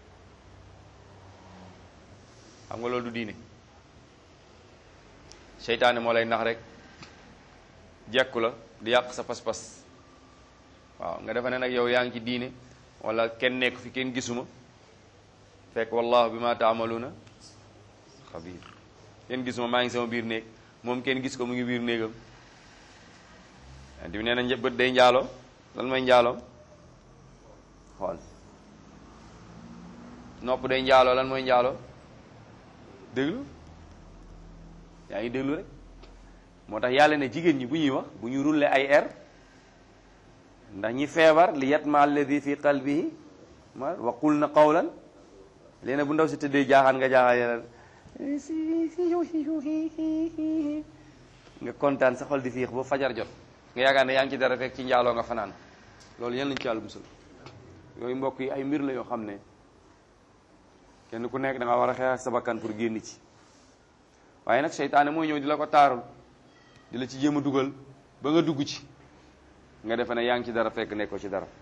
xam nga loolu du diine seytaane moo lay nax rek jekku la di yàq sa pas-pas waaw nga defe ne nag yow yaa ngi ci diine wala kenn nekk fi kenn gisuma fekk wallahu bi ma taamaluuna xabiir kenn gisuma maa ngi sama biir néeg moom kenn gis ko mu ngi biir néegam bi nee na bët day njaaloo lan mooy njaaloo xool nopp day njaaloo lan mooy njaaloo déglu yaa ngi déglu rek moo tax yàlla ne jigéen ñi bu ñuy wax bu ñu rulle ay air ndax ñi feebar li yatma alladi fi qalbihi ma wa qul na qawlan léegi bu ndaw si tëddee jaaxaan nga jaaxaan nga kontaan sa xol di fiix ba fajar jot nga yaakaar ne yaa ngi ci dara fekk ci njaaloo nga fanaan loolu yal nañu ci yàlla musal yooyu mbokk yi ay mbir la yoo xam ne kenn ku nekk da nga war a xeex ak sa bakkan pour génn ci waaye nag seytaane mooy ñëw di la ko taarul di la ci jéem a dugal ba nga dugg ci nga defe ne yaa ngi ci dara fekk nekkoo ci dara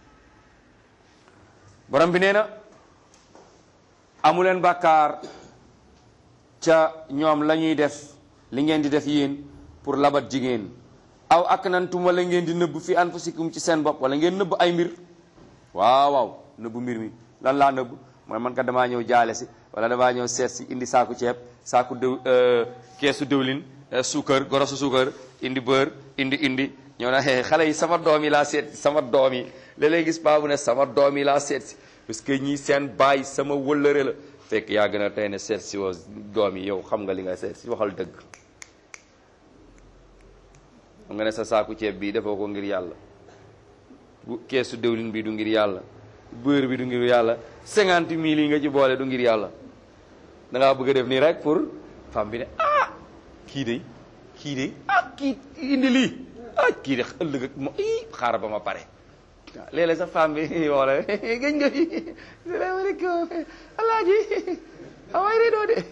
borom bi nee na amuleen bàkkaar ca ñoom la ñuy def li ngeen di def yéen pour labat jigéen aw ak nantum wala ngeen di nëbb fi anfusikum ci seen bopp wala ngeen nëbb ay mbir waaw waaw nëbb mbir mi lan laa nëbb mooy man ka damaa ñëw jaale si wala damaa ñëw seet si indi saaku ceeb saaku dëw keesu dëwlin suukar gorosu suukar indi beurre indi indi ñëw na xale yi sama doom yi laa seet si sama doom yi léeg-léeg gis paa bu ne sama doom yi laa seet si parce que ñii seen baay sama wëllëre la fekk yaa gën a tey ne seet si woo doom yi yow xam nga li nga seet si waxal dëgg xam nga ne sa saaku ceeb bii defoo ko ngir yàlla bu keesu dëwlin bi du ngir yàlla beurre bi du ngir yàlla cinquante mille yi nga ci boole du ngir yàlla da ngaa bëgg a def nii rek pour femme bi ne ah kii de kii de ah kii indi lii ah kii de ëllëg ak mo i xaaral ba ma pare waaw léeg-léeg sax femme bi woola gëj nga fi salaamaaleykum alaaji away riidoo de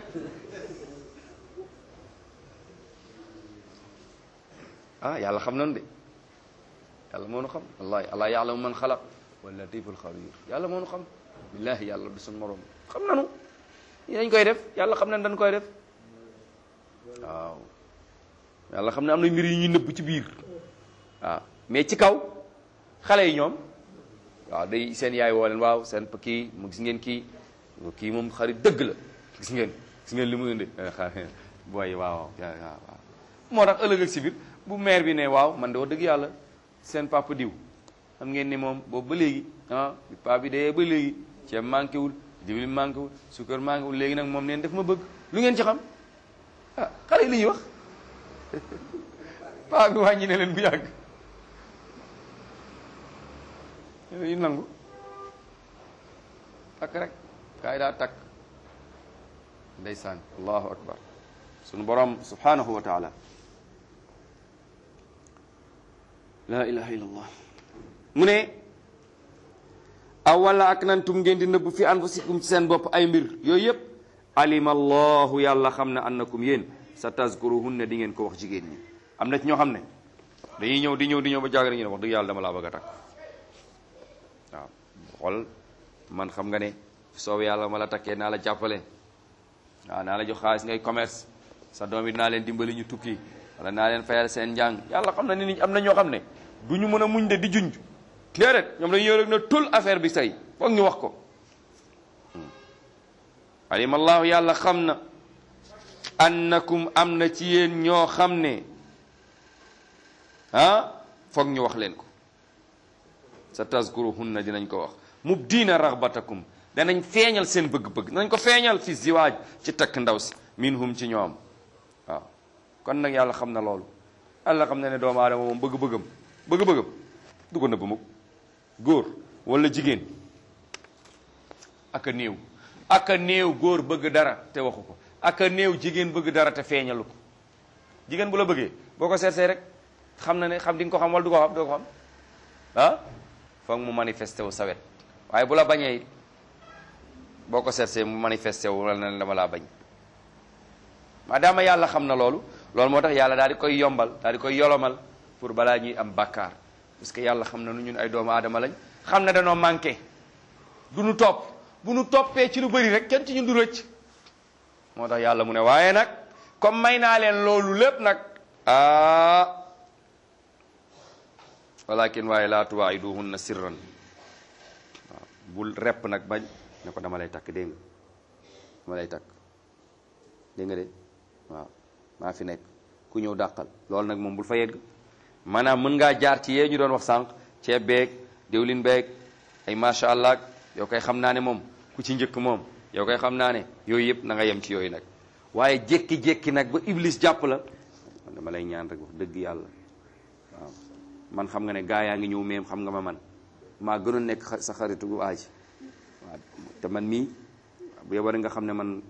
ah yàlla xam nañu de yàlla moo nu xam wallahi allah yaalamu man xalaq wa latiful xabir yàlla moo nu xam billahi yàlla du suñ morom xam nanu yi dañ koy def yàlla xam nañ dañ koy def waaw yàlla xam ne am na mbir yi ñuy nëbb ci biir waaw mais ci kaw xale yi ñoom waaw day seen yaay woo leen waaw seen kii mu gis ngeen kii kii moom xarit dëgg la gis ngeen gis ngeen li mu indi booy waaw waaw moo tax ëllëg ak si biir bu maire bi ne waaw man de wax dëgg yàlla seen papa diw xam ngeen ni moom boobu ba léegi ah bi papa bi dee ba léegi ceeb manqué wul diwlin manqué wul suukar manqué wul léegi nag moom neen def ma bëgg lu ngeen ci xam ah xale yi li ñuy wax papa bi wàññi ne leen bu yàgg yu nangu takk rek kaay daa takk ndeysaan allahu akbar sunu borom subhanahu wa taala la ilaha illallah mu ne aw wala ak nantum ngeen di nëbb fi anfusikum ci seen bopp ay mbir yooyu yëpp alima allahu yàlla xam ne annakum yéen sa tazkuruhunna di ngeen ko wax jigéen ñi am na ci ñoo xam ne dañuy ñëw di ñëw di ñëw ba jàgg ñu ne wax dëgg yàlla dama laa bëgg a takk waaw xool man xam nga ne soow yàlla ma la takkee naa la jàppale waaw naa la jox xaalis ngay commerce sa doom yi dinaa leen dimbali ñu tukki wala naa leen fayal seen njàng yàlla xam na ni am na ñoo xam ne du ñu mën a muñ de di junj déedéet ñoom dañu rek na tul affaire bi say foog ñu wax ko alima allahu yàlla xam na annakum am na ci yéen ñoo xam ne ah foog ñu wax leen ko sa tazkuruhunna dinañ ko wax mubdiina raxbatakum danañ feeñal seen bëgg-bëgg danañ ko feeñal fi ziwaaj ci takk ndaw si minhum ci ñoom waaw kon nag yàlla xam na loolu yàlla xam na ne doomu aadama moom bëgg-bëggam bëgg-bëggam du ko nëbb mukk góor wala jigéen aka néew aka néew góor bëgg dara te waxu ko aka néew jigéen bëgg dara te feeñalu ko jigéen bu la bëggee boo ko seetsee rek xam na ne xam di nga ko xam wala du ko xam doo ko xam ah foog mu manifesté wu sawet waaye bu la bañee boo ko seetsee mu manifesté wu wala na dama laa bañ maadaama yàlla xam na loolu loolu moo tax yàlla daal di koy yombal daal di koy yolomal pour balaa ñuy am bàkkaar parce que yàlla xam na nu ñun ay doomu aadama lañ xam na danoo manqué du nu topp bu nu toppee ci lu bëri rek kenn ci ñun du rëcc moo tax yàlla mu ne waaye nag comme may naa leen loolu lépp nag ah walakin waaye laa tuwaayiduhunna sirran waaw bul repp nag bañ ne ko dama lay takk dégg nga dama lay takk dégg nga de waaw maa fi nekk ku ñëw dàqal loolu nag moom bul fa yegg maanaam mën ngaa jaar ci yee ñu doon wax sànq ceeb beeg diwlin beeg ay macha allah yow koy xam naa ne moom ku ci njëkk moom yow koy xam naa ne yooyu yëpp na nga yem ci yooyu nag waaye jékki-jékki nag ba iblis jàpp la man dama lay ñaan rek wax dëgg yàlla waaw man xam nga ne gaa yaa ngi ñëw meem xam nga ma man maa gënoon nekk sa xaritu bu aaji waaw te man mii bu yeboo nga xam ne man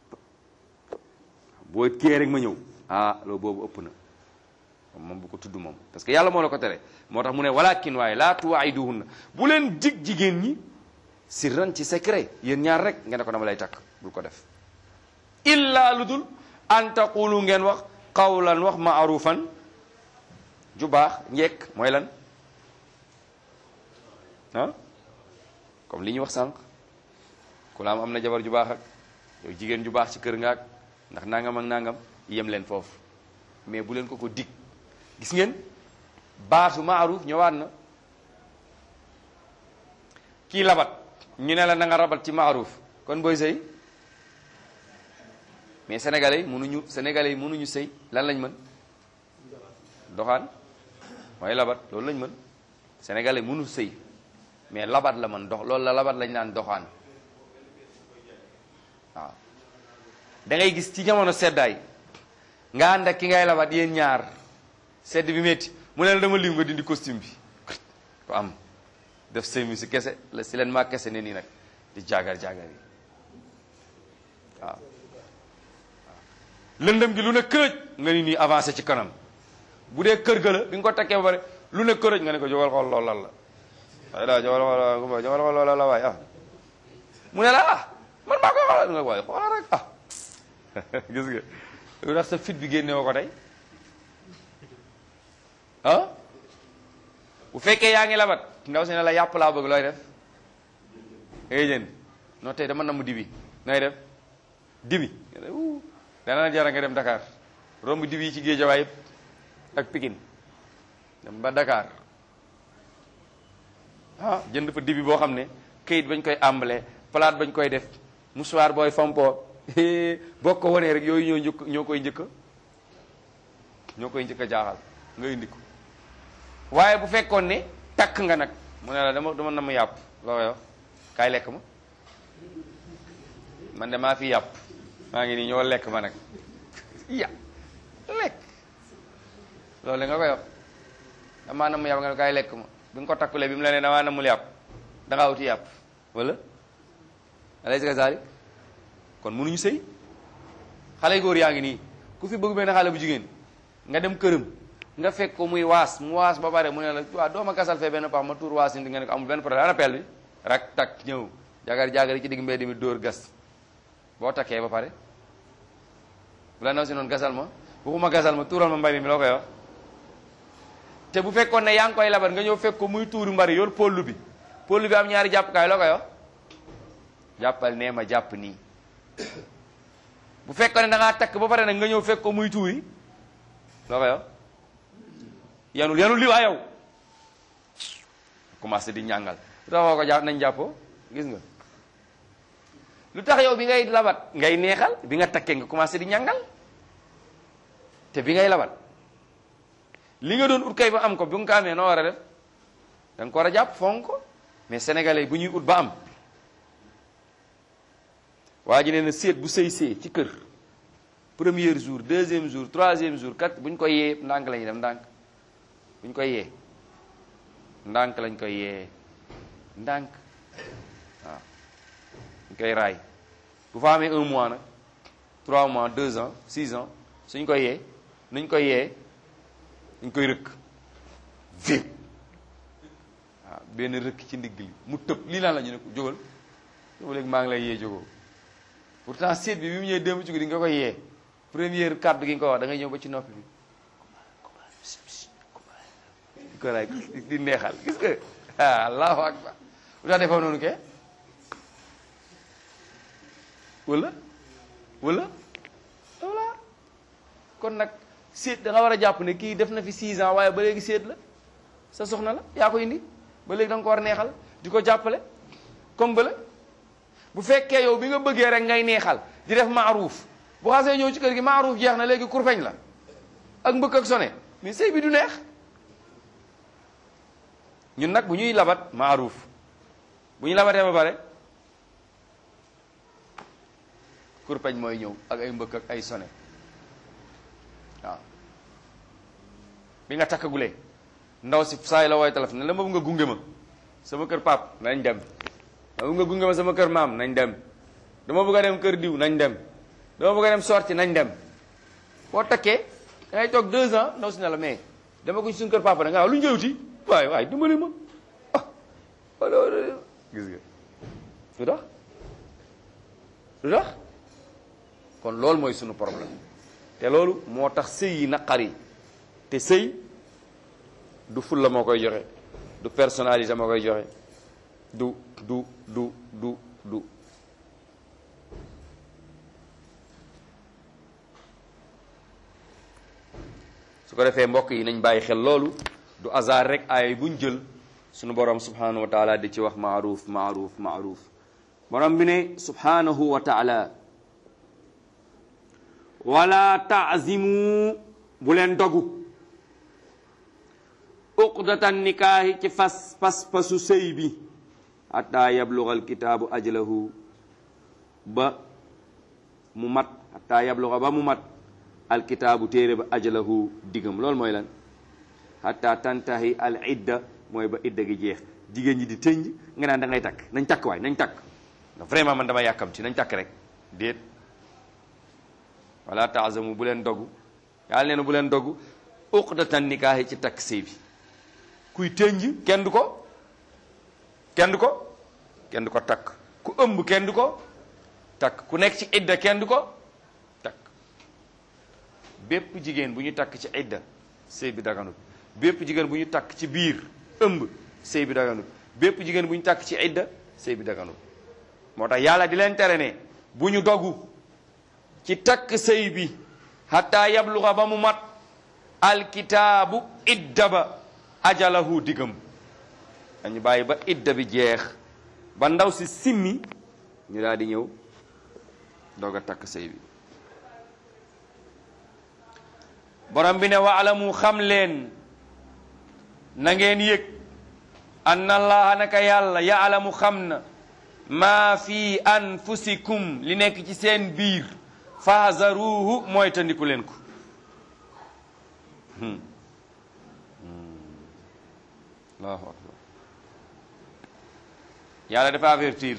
boo kee rek ma ñëw ah loolu boobu ëpp na moom bu ko tudd moom parce que yàlla moo la ko tere moo tax mu ne walakin waaye laa tuwaayiduhunna bu leen dig jigéen ñi sirran ci secret yéen ñaar rek nga ne ko dama lay takk bul ko def illa lu dul an taqulu ngeen wax qawlan wax maarufan ju baax njekk mooy lan ah comme li ñu wax sànq ku la am am na jabar ju baax ak yow jigéen ju baax ci kër nga ak ndax nangam ak nangam yem leen foofu mais bu leen ko ko dig gis ngeen baatu maaruf ñëwaat na kii labat ñu ne la na nga rabat ci maaruf kon booy sëy mais sénégalais yi mënuñu sénégalais yi mënuñu sëy lan lañ mën doxaan mooy labat loolu lañ mën sénégalais mënu sëy mais labat la mën dox loolu la labat lañ naan doxaan waaw da ngay gis ci jamono seddaay nga ànd ak ki ngay labat yéen ñaar sedd bi métti mu ne la dama lim nga dindi costume bi ko am def semi si kese la si leen maa kese ne nii nag di jaagar jaagar yi waaw lëndëm gi lu ne kërëj nga ni nii avancé ci kanam bu dee kër ga la bi nga ko takkee ba pare lu ne kërëj nga ne ko jógal xool lool lan la waaye daal jógal xool jógal xool lool la waaye ah mu ne la ah man maa koy xoolal nga waaye xoolal rek ah gis nga lu tax sa fit bi génne woo ko tey ah bu fekkee yaa ngi labat ndaw si ne la yàpp laa bëgg looy def ngay jënd non tey dama namm dibi nooy def dibi dana la jara nga dem Dakar romb dibi yi ci Géejawaay yëpp ak Pikine dem ba Dakar ah jënd fa dibi boo xam ne këyit bañ koy àmbale palaat bañ koy def mouchoir booy fompoo boo ko wanee rek yooyu ñoo njëkk ñoo koy njëkk ñoo koy njëkk a jaaxal nga indi ko waaye bu fekkoon ne takk nga nag mu ne la dama dama na mu yàpp loo koy wax kaay lekk ma man de maa fi yàpp maa ngi nii ñoo lekk ma nag ya lekk loolu nga koy wax damaa na mu yàpp nga ne kaay lekk ma bi nga ko takkulee bi mu la ne damaa na mu yàpp da ngaa wuti yàpp wala alay si saali kon mënuñu sëy xale yu góor yaa ngi nii ku fi bëgg benn xale bu jigéen nga dem këram nga fekk ko muy waas mu waas ba pare mu ne la waaw doo ma gasal fee benn pax ma tuur waas ni nga ne ko amul benn problème ana pelle bi rak tak ñëw jagar jagar yi ci digg mbedd mi dóor gas boo takkee ba pare bu la naw si noonu gasal ma waxuma gasal ma tuural ma mbari mi loo koy wax te bu fekkoon ne yaa ngi koy labat nga ñëw fekk ko muy tuuri mbari yor pollu bi pollu bi am ñaari jàppukaay loo koy wax jàppal nee ma jàpp nii bu fekkoon ne da ngaa takk ba pare nag nga ñëw fekk ko muy tuuri loo koy wax yanul yanul li waa yow commencé di ñàngal lu tax woo ko jàpp nañ jàppoo gis nga lu tax yow bi ngay labat ngay neexal bi nga takkee nga commencé di ñàngal te bi ngay labat li nga doon ut kay ba am ko bi nga ko amee noo war a def da nga ko war a jàpp fonk ko mais sénégalais bu ñuy ut ba am waa ji nee na seet bu sëy see ci kër premier jour deuxième jour troisième jour kat bu ñu koy yee ndànk la ñuy dem ndànk bu ñu koy yee ndànk lañ koy yee ndànk waaw ñu koy raay bu fa amee un mois nag trois mois deux ans six ans suñ koy yee nuñ koy yee ñu koy rëkk vip waaw benn rëkk ci ndigg li mu tëb lii lan la ñu ne ko jógal jógal léegi maa ngi lay yee jógoo pourtant seet bi bi mu ñëwee démb ci guddi nga koy yee première kàddu gi nga ko wax da ngay ñëw ba ci noppi bi di ko raay di neexal gis nga ah allahu akbar lu tax defoo noonu ke wala wala voilà kon nag séet da nga war a jàpp ne kii def na fi 6 ans waaye ba léegi séet la sa soxna la yaa ko indi ba léegi da nga ko war a neexal di ko jàppale comme bële bu fekkee yow bi nga bëggee rek ngay neexal di def maaruuf bu xasee ñëw ci kër gi maaruuf jeex na léegi kurpeñ la ak mbëkk ak sone mais sëy bi du neex ñun nag bu ñuy labat maaruuf bu ñu labatee ba pare kurpeñ mooy ñëw ak ay mbëkk ak ay sone waaw bi nga takkagulee ndaw si saa yi la wooy téléphone ne la ma bëgg nga gunge ma sama kër pap nañ dem ma bëgg nga gunge ma sama kër maam nañ dem dama bëgg a dem kër diw nañ dem dama bëgg a dem sorti nañ dem boo takkee da ngay toog deux ans ndaw si ne la mais dama ko ci suñu kër papa da nga lu njëwti waaye waaye dimbali ma ah wala gis nga lu tax lu tax kon loolu mooy sunu problème te loolu moo tax sëy yi naqari te sëy du fulla moo koy joxe du personnalité moo koy joxe du du du du du su ko defee mbokk yi nañ bàyyi xel loolu du hasard rek ay buñ jël sunu borom subhanahu wa taala di ci wax maaruf maaruf maaruf borom bi ne subhanahu wa taala wala taazimu bu leen dogu uqdatan nikaahi ci fas pas pasu sëy bi hatta yabluga alkitaabu ajlahu ba mu mat hatta yabluga ba mu mat alkitaabu téere ba ajalahu diggam loolu mooy lan hatta tantahi al idda mooy ba idda gi jeex jigéen ñi di tënj nga naan da ngay takk nañ takk waay nañ takk vraiment man dama yàkkamti nañ takk rek déet wala taazamu bu leen dogu yàlla nee na bu leen dogu uqdatan nikaahi ci takk sëy bi kuy tënj kenn du ko kenn du ko kenn du ko takk ku ëmb kenn du ko takk ku nekk ci idda kenn du ko takk bépp jigéen bu ñu takk ci idda sëy bi daganut bépp jigéen bu ñu takk ci biir ëmb sëy bi daganut bépp jigéen bu ñu takk ci idda sëy bi daganut moo tax yàlla di leen tere ne bu ñu dogu ci takk sëy bi hatta yabluga ba mu mat alkitaabu idda ba ajalahu diggam dañu bàyyi ba idda bi jeex ba ndaw si simmi ñu daal di ñëw doog a takk sëy bi borom bi ne waalamu xam leen na ngeen yëg anna allaha naka yàlla yaalamu xam na maa fi anfusikum li nekk ci seen biir fahzaruhu mooy tandiku leen ko allahu akbar yàlla dafa avertir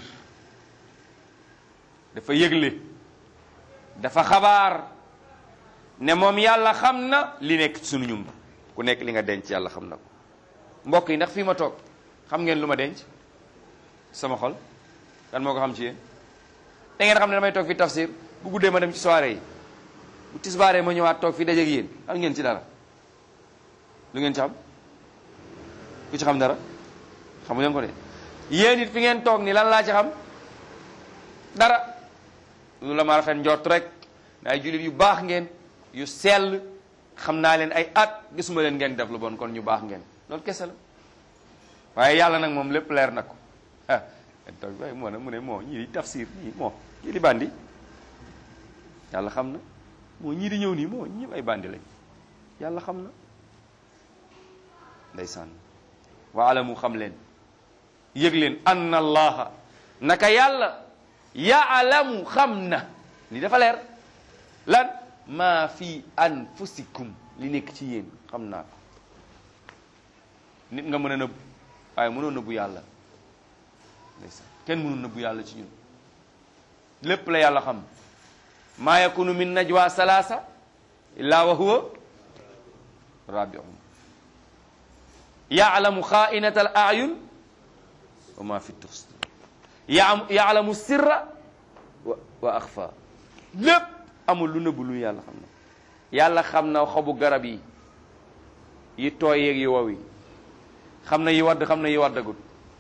dafa yëgle dafa xabaar ne moom yàlla xam na li nekk ci sunu ñum ku nekk li nga denc yàlla xam na ko mbokk yi ndax fii ma toog xam ngeen lu ma denc sama xol kan moo ko xam ci yéen da ngeen xam ne damay toog fi tafsir bu guddee ma dem ci soirée yi bu tisbaaree ma ñëwaat toog fi dajeeg yéen xam ngeen ci dara lu ngeen ci xam ku ci xam dara xamu leen ko de yéen it fi ngeen toog ni lan laa ci xam dara lu la ma rafet njort rek ne ay jullit yu baax ngeen yu sell xam naa leen ay at gisuma leen ngeen def lu bon kon ñu baax ngeen loolu kese la waaye yàlla nag moom lépp leer na ko ah toog waaye moo ne mu ne moo ñii di tafsir ñii moo ñii di bandi yàlla xam na moo ñii di ñëw nii moo ñii ay bandi lañ yàlla xam na ndeysaan wa alamu xam leen yëg leen anna allaha naka yàlla yaalamu xam na li dafa leer lan maa fi anfusikum li nekk ci yéen xam naa ko nit nga mën a nëbb waaye mënoo nëbbu yàlla ndeysaan kenn mënul nëbbu yàlla ci ñun lépp la yàlla xam maa yakunu min najwa salaasa illa wa huwa rabiuhum yaalamu xaainata al ayun wa ma fi tufs yaalamu sirra wa wa axfa lépp amul lu nëbbu lu yàlla xam na yàlla xam na xobu garab yi yi tooy yeeg yi wow yi xam na yi wadd xam na yi waddagut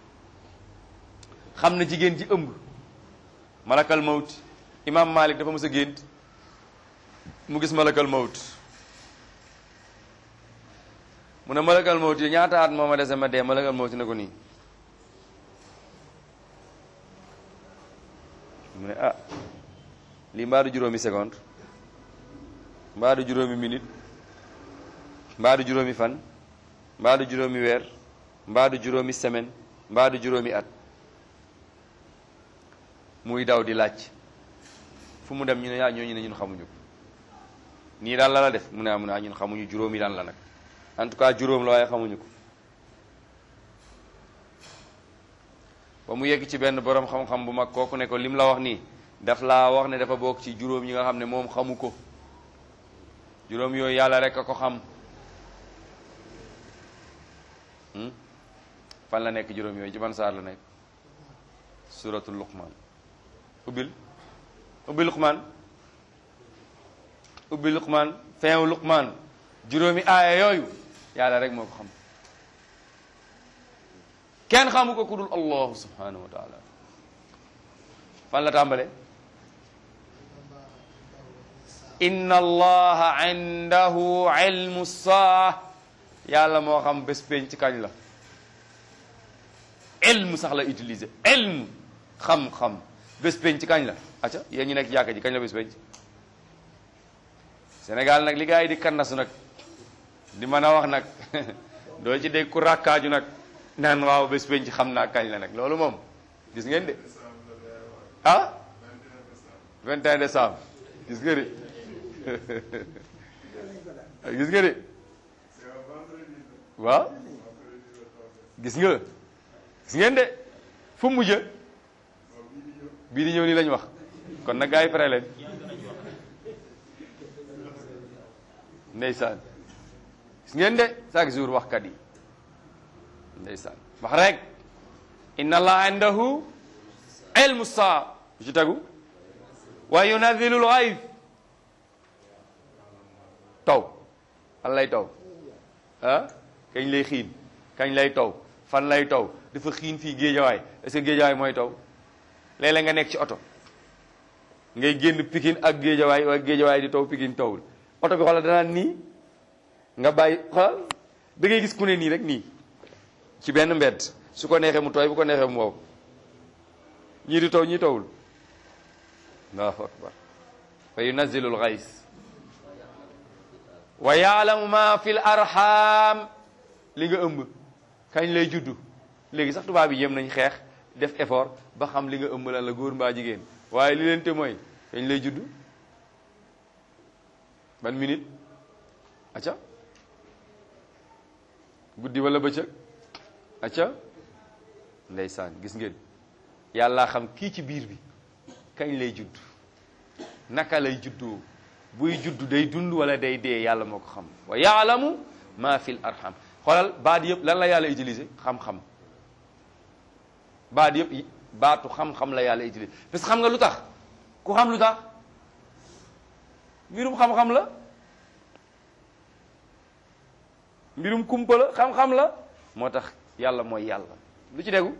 xam na jigéen ji ëmb malakal mawt imam malik dafa mës a gént mu gis malakal mawt mu ne malakal mawt yi ñaata at moo ma dese ma dee malakal mawt ne ko nii mu ne ah lii mbaa du juróomi seconde mbaa du juróomi minute mbaa du juróomi fan mbaa du juróomi weer mbaa du juróomi semaine mbaa du juróomi at muy daw di laaj fu mu dem ñu ne yaa ñooñu ne ñun xamuñu ko nii daal la la def mu ne ah mu ne ah ñun xamuñu juróomi daan la nag en tout cas juróom la waaye xamuñu ko ba mu yegg ci benn borom xam-xam bu mag kooku ne ko lim la wax nii daf laa wax ne dafa bokk ci juróom yi nga xam ne moom xamu ko juróom yooyu yàlla rek a ko xam fan la nekk juróom yooyu ci ban saar la nekk suratul luqman ubbil ubbil luqman ubbil luqman fin luqman juróomi aaya yooyu yàlla rek moo ko xam kenn xamu ko ku dul allahu subhanahu wa taala fan la tàmbale inna allaha indahu ilmu saa yàlla moo xam bés pénc ci kañ la ilmu sax la utiliser ilmu xam-xam bés pénc ci kañ la acca yéen ñu nekk jàkka ji kañ la bés pénc Sénégal nag li gaa yi di kannasu nag di mën a wax nag doo ci dégg ku rakkaaju nag naan waaw bés pénc xam naa kañ la nag loolu moom gis ngeen de ah 21 décembre gis nga de gis nga de waaw gis nga gis ngeen de fu mu mujj bii di ñëw nii lañ wax kon nag gaa yi pare leen ndeysaan gis ngeen de chaque jour waxkat yi ndeysaan wax rek inna allah indahu ilmu saa lu ci tegu wa yunazzilu l-ghayth taw fan lay taw ah kañ lay xiin kañ lay taw fan lay taw dafa xiin fii géejawaay est-ce que géejawaay mooy taw léeg-léeg nga nekk ci oto ngay génn pikin ak géejawaay waaye géejawaay di taw pikin tawul oto bi xoolal danaan nii nga bàyyi xoolal da ngay gis ku ne nii rek nii ci benn mbedd su ko neexee mu tooy bu ko neexee mu wow ñii di taw ñii tawul allahu akbar fa yunazzilu l-ghays wa yaalamu ma fi l arham li nga ëmb kañ lay juddu léegi sax tubaab yi yem nañ xeex def effort ba xam li nga ëmb lan la góor mbaa jigéen waaye li leen te mooy kañ lay juddu ban minute acca guddi wala bëccëg acca ndeysaan gis ngeen yàlla xam kii ci biir bi kañ lay judd naka lay juddoo buy judd day dund wala day dee yàlla moo ko xam wa yaalamu ma fil arham xoolal baat yëpp lan la yàlla utiliser xam-xam baat yëpp baatu xam-xam la yàlla utiliser parce que xam nga lu tax ku xam lu tax mbirum xam-xam la mbirum kumpa la xam-xam la moo tax yàlla mooy yàlla lu ci déggu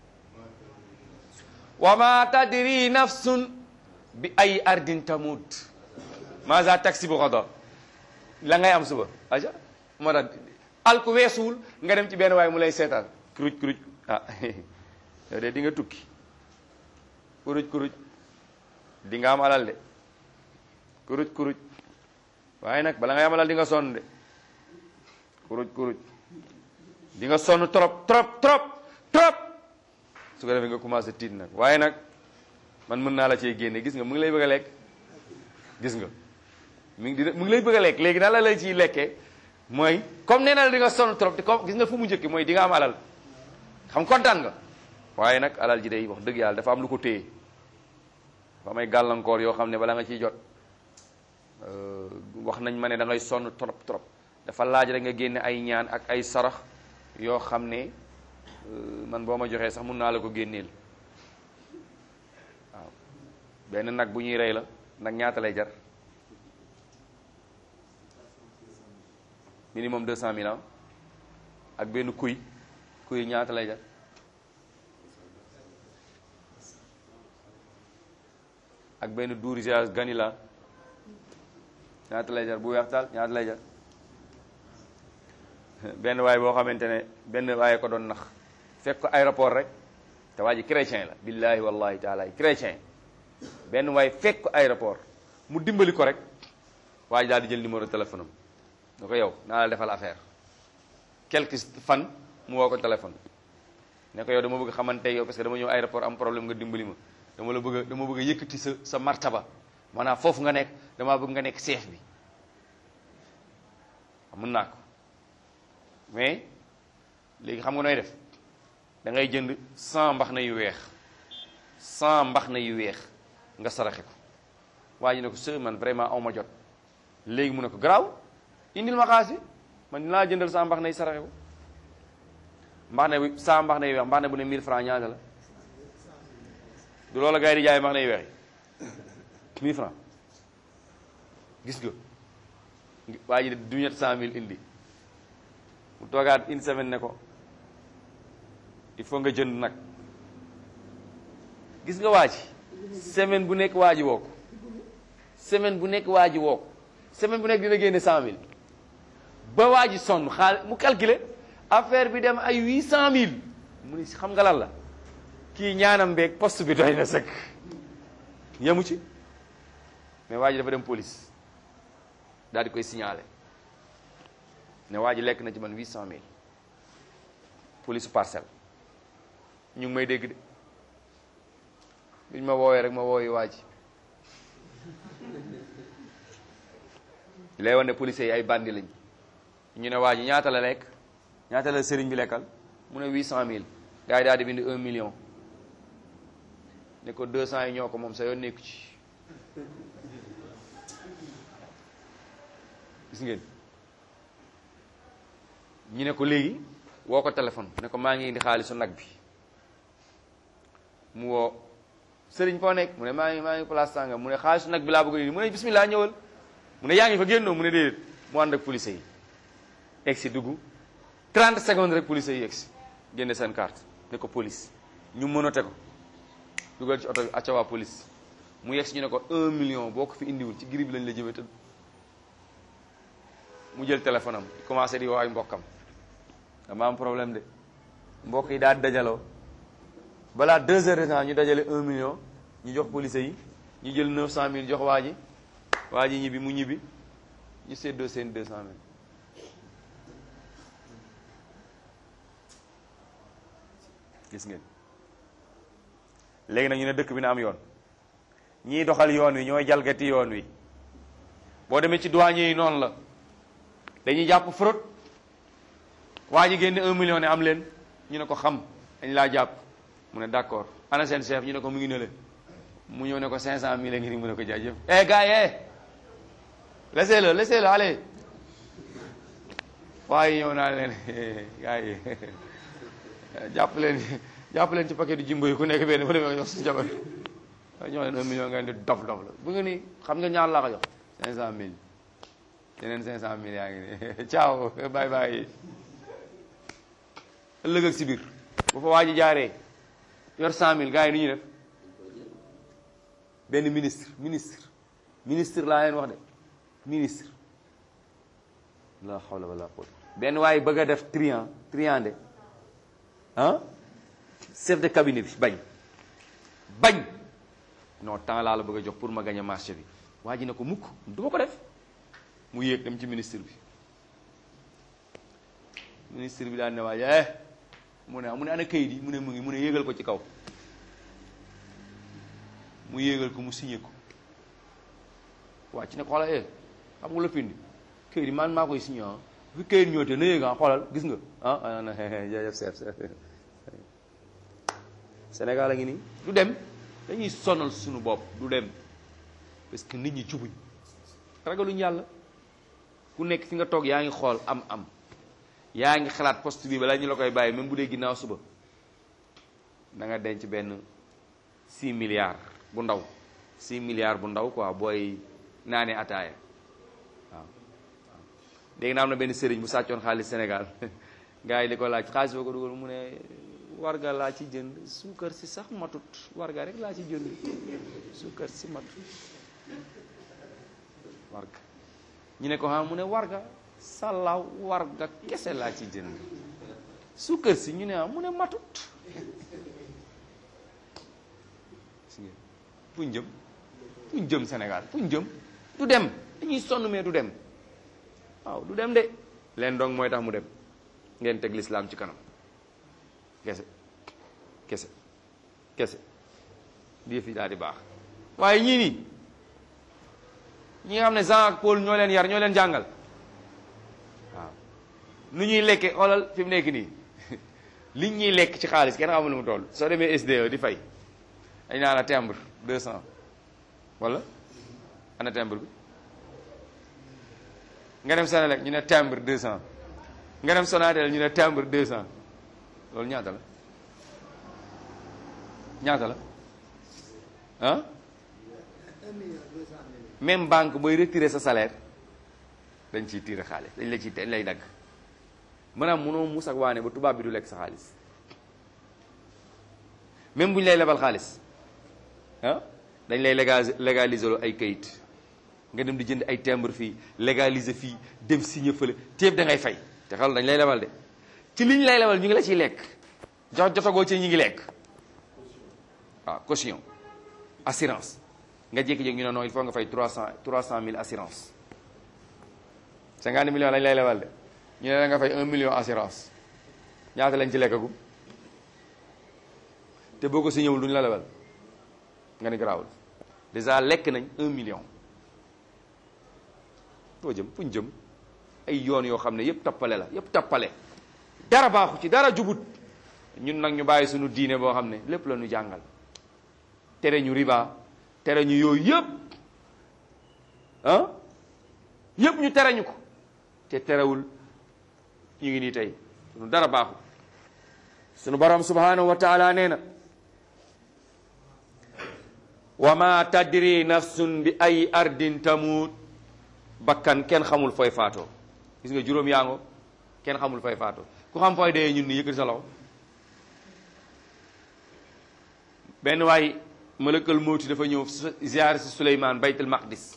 wa ma tadri nafsun bi ay ardin tamut maza taksibu gada la ngay am suba aja moo tax al ku weesuwul nga dem ci benn waaye mu lay seetaan kuruj kuruj ah yow de di nga tukki kuruj kuruj di nga am alal de kuruj kuruj waaye nag bala ngay am alal di nga sonn de kuruj kuruj di nga sonn trop trop trop trop su ko defee nga commencé tiit nag waaye nag man mën naa la cee génne gis nga mu ngi lay bëgg a lekk gis nga mu ngi di mu ngi lay bëgg a lekk léegi nan la lay ciy lekkee mooy comme nee na la di nga sonn trop te comme gis nga fu mu njëkki mooy di nga am alal xam kontaan nga waaye nag alal ji day wax dëgg yàlla dafa am lu ko téye dafa am ay gàllankoor yoo xam ne bala nga ciy jot wax nañ ma ne da ngay sonn trop trop dafa laaj rek nga génne ay ñaan ak ay sarax yoo xam ne man boo ma joxee sax mun naa la ko génneel waaw benn nag bu ñuy rey la nag ñaata lay jar minimum deux cent mille ans ak benn kuy kuy ñaata lay jar ak benn dourisage ganila ñaata lay jar bu weex taal ñaata lay jar benn waay boo xamante ne benn waaye ko doon nax fekk ko aéroport rek te waa ji chrétien la billahi wallahi taala chrétien benn waay fekk ko aéroport mu dimbali ko rek waa ji daal di jël numéro téléphone am da ko yow naa la defal affaire quelques fan mu woo ko téléphone ne ko yow dama bëgg xamante yow parce que dama ñëw aéroport am problème nga dimbali ma dama la bëgg a dama bëgg a yëkkati sa sa martaba maanaam foofu nga nekk damaa bëgg nga nekk chef bi mën naa ko mais léegi xam nga nooy def da ngay jënd 100 mbax na yu weex 100 mbax na yu weex nga saraxe ko waa ji ne ko sër man vraiment aw ma jot léegi mu ne ko garaaw indil ma xaalis bi man dinaa jëndal saa mbax nay saraxe ko mbax ne bi saa mbax nay weex mbax ne bu ne 1000 francs ñaata la du loola gars yi di jaay mbax nay weex yi 1000 francs gis nga waa ji de du ñett cent mille indi mu toogaat une semaine ne ko il faut nga jënd nag gis nga waa ji semaine bu nekk waa ji woo ko semaine bu nekk waa ji woo ko semaine bu nekk dina génne cent mille ba waa ji sonn xaal mu calculer affaire bi dem ay huit cent mille mu ni xam nga lan la kii ñaanam beeg poste bi doy na sëkk yemu ci mais waa ji dafa dem police daal di koy signalé ne waa ji lekk na ci man huit cent mille police parcelle ñu ngi may dégg de biñ ma woowee rek ma woowee waa ji lay wan ne policiers yi ay bandi lañ ñu ne waa ji ñaata la lekk ñaata la sëriñ bi lekkal mu ne huit cent mille gars yi daal di bind un million ne ko deux cent yi ñoo ko moom sa yoon nekku ci gis ngeen ñu ne ko léegi woo ko téléphone ne ko maa ngi indi xaalisu nag bi mu woo sëriñ foo nekk mu ne maa ngi maa ngi place sàngam mu ne xaalisu nag bi laa bëgg indi mu ne bismillah ñëwal mu ne yaa ngi fa génnoo mu ne déedéet mu ànd ak police yi egg si dugg 30 secondes rek police yi egg si génne seen carte ne ko police ñu mënote ko dugal ci oto bi acca waa police mu yegg si ñu ne ko 1 million boo ko fi indiwul ci giri bi lañ la jëmee tëdd mu jël téléphone am commencé di woo ay mbokkam dama am problème de mbokk yi daal dajaloo balaa deux heures de temps ñu dajale un million ñu jox police yi ñu jël neuf cent mille jox waa ji waa ji ñibbi mu ñibbi ñu séddoo seen deux cent mille gis ngeen léegi nag ñu ne dëkk bi na am yoon ñii doxal yoon wi ñooy jalgati yoon wi boo demee ci douanier yi noonu la dañuy jàpp fraude waa ji génne un million ne am leen ñu ne ko xam dañ laa jàpp mu ne d'accord ana seen chef ñu ne ko mu ngi ne le mu ñëw ne ko cinq cent mille ngi ni mu ne ko jaajëf eh gars yi eh laissez-le laissez-le allez waaye ñëw naa leen gars yi jàpp leen jàpp leen ci paquet du jimbo yi ku nekk benn ba demee jox si jabar ñoo leen un million ngeen di dof dof la bu nga ni xam nga ñaar laa ko jox cinq cent mille yeneen cinq cent mille yaa ngi nii ciao bye bye ëllëg ak si biir bu fa waa ji jaaree yor cent mille gars yi ni ñuy def benn ministre ministre ministre laa leen wax de ministre la hawla wala quwwata benn waaye bëgg a def trian triandé ah chef de cabinet bi bañ bañ non temps laa la bëgg a jox pour ma gagner marché bi waa ji ne ko mukk du ma ko def mu yéeg dem ci ministre bi ministre bi daan ne waa ji eh mu ne mu ne ana kayit yi mu ne mu ngi mu ne yéegal ko ci kaw mu yéegal ko mu signé ko waa ci ne ko xoolal eh xam nga la pindi kayit yi man maa koy signé ah fi kayit ñëwte na yéeg ah xoolal gis nga ah ah jërëjëf chef Sénégal a ngi nii du dem dañuy sonal suñu bopp du dem parce que nit ñi jubuñ ragaluñ yàlla ku nekk fi nga toog yaa ngi xool am am yaa ngi xalaat poste bi balaa ñu la koy bàyyi même bu dee ginnaaw suba da nga denc benn 6 milliards bu ndaw 6 milliards bu ndaw quoi booy naanee ataaya waaw waaw léegi na am na benn sëriñ bu sàccoon xaalis Sénégal gars yi li ko laaj xaalis boo ko dugal mu ne warga laa ci jënd suukar si sax matut warga rek laa ci jënd suukar si matut warga ñu ne ko ah mu ne warga sàllaaw warga kese laa ci jënd suukar si ñu ne ah mu ne matut fuñ jëm fuñ jëm Sénégal fuñ jëm du dem dañuy sonn mais du dem waaw du dem de leen dong mooy tax mu dem ngeen teg lislaam ci kanam kese kese kese lii fi daal di baax waaye ñii nii ñi nga xam ne Jean ak Paul ñoo leen yar ñoo leen jàngal waaw nu ñuy lekke xoolal fi mu nekk nii liñ ñuy lekk ci xaalis kenn xamul nu mu toll soo demee SDE di fay dañ naa la timbre deux cent wala ana timbre bi nga dem Senelec ñu ne timbre deux cent nga dem Sonatel ñu ne timbre deux cent loolu ñaata la ñaata la ah même banque booy retirer sa salaire dañ ciy tirer xaalis dañ la ciy dañ lay dagg maanaam mënoo mus ak waane ba tubaab bi du lekk sa xaalis même bu ñu lay lebal xaalis ah dañ lay légal légaliser ay kayit nga dem di jënd ay timbre fii légaliser fii dem signer fële téeb da ngay fay te xal dañ lay lebal de ci liñ lay lebal ñu ngi la ciy lekk jox jotagoo ci ñu ngi lekk waaw caution assurance nga jékki-jékki ñu ne non il faut nga fay trois cent trois cent mille assurance cinquante millions lañ lay lebal de ñu ne la nga fay un million assurance ñaata lañ ci lekkagum te boo ko si ñëwul duñ la lebal nga ni garaawul déjà lekk nañ un million foo jëm fuñ jëm ay yoon yoo xam ne yëpp tappale la yëpp tappale dara baaxu ci dara jubut ñun nag ñu bàyyi suñu diine boo xam ne lépp la ñu jàngal tere ñu riba tere ñu yooyu yëpp ah yëpp ñu tere ñu ko te terewul ñu ngi nii tey sunu dara baaxu sunu borom subhanahu wa taala nee na wa ma tadri nafsun bi ay ardin tamut bakkan kenn xamul fooy faatoo gis nga juróom yaango kenn xamul fooy faatoo ku xam fooy dee ñun ni yëkkati sa loxo benn waay malakal mawti dafa ñëw ziyaar si Suleymaan baytul maqdis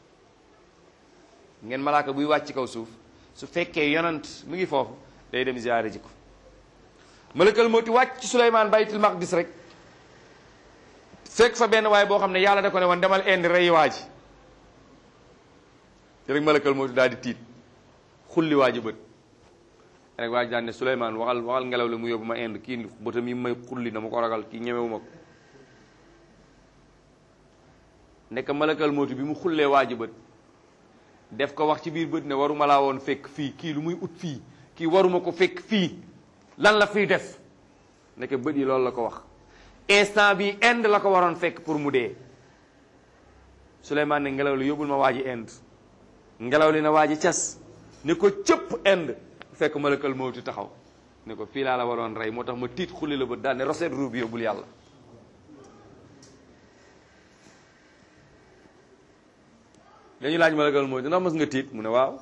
ngeen malaaka buy wàcc kaw suuf su fekkee yonant mu ngi foofu day dem ziyaare ji ko malakal mawti wàcc ci Suleymaan baytul maqdis rek fekk fa benn waay boo xam ne yàlla da ko ne woon demal indi rey waa ji te rek malakal mawti daal di tiit xulli waa ji bët rek waa ji daan ne Suleymaan waxal waxal ngelaw la mu yóbbu ma indi kii bëtam yi may xulli na ma ko ragal kii ñemewu ma ko nekk malakal mawti bi mu xullee waa ji bët def ko wax ci biir bët ne waruma laa woon fekk fii kii lu muy ut fii kii waruma ko fekk fii lan la fiy def nekk bët yi loolu la ko wax instant bi ind la ko waroon fekk pour mu dee Souleymane ne ngelaw li yóbbul ma waa ji ind ngelaw li na waa ji cas ne ko cëpp ind fekk malakal mawti taxaw ne ko fii laa la waroon rey moo tax ma tiit xulli la bët daal ne roset ruu bi yóbbul yàlla dañu laaj malakal mawti ndax mës nga tiit mu ne waaw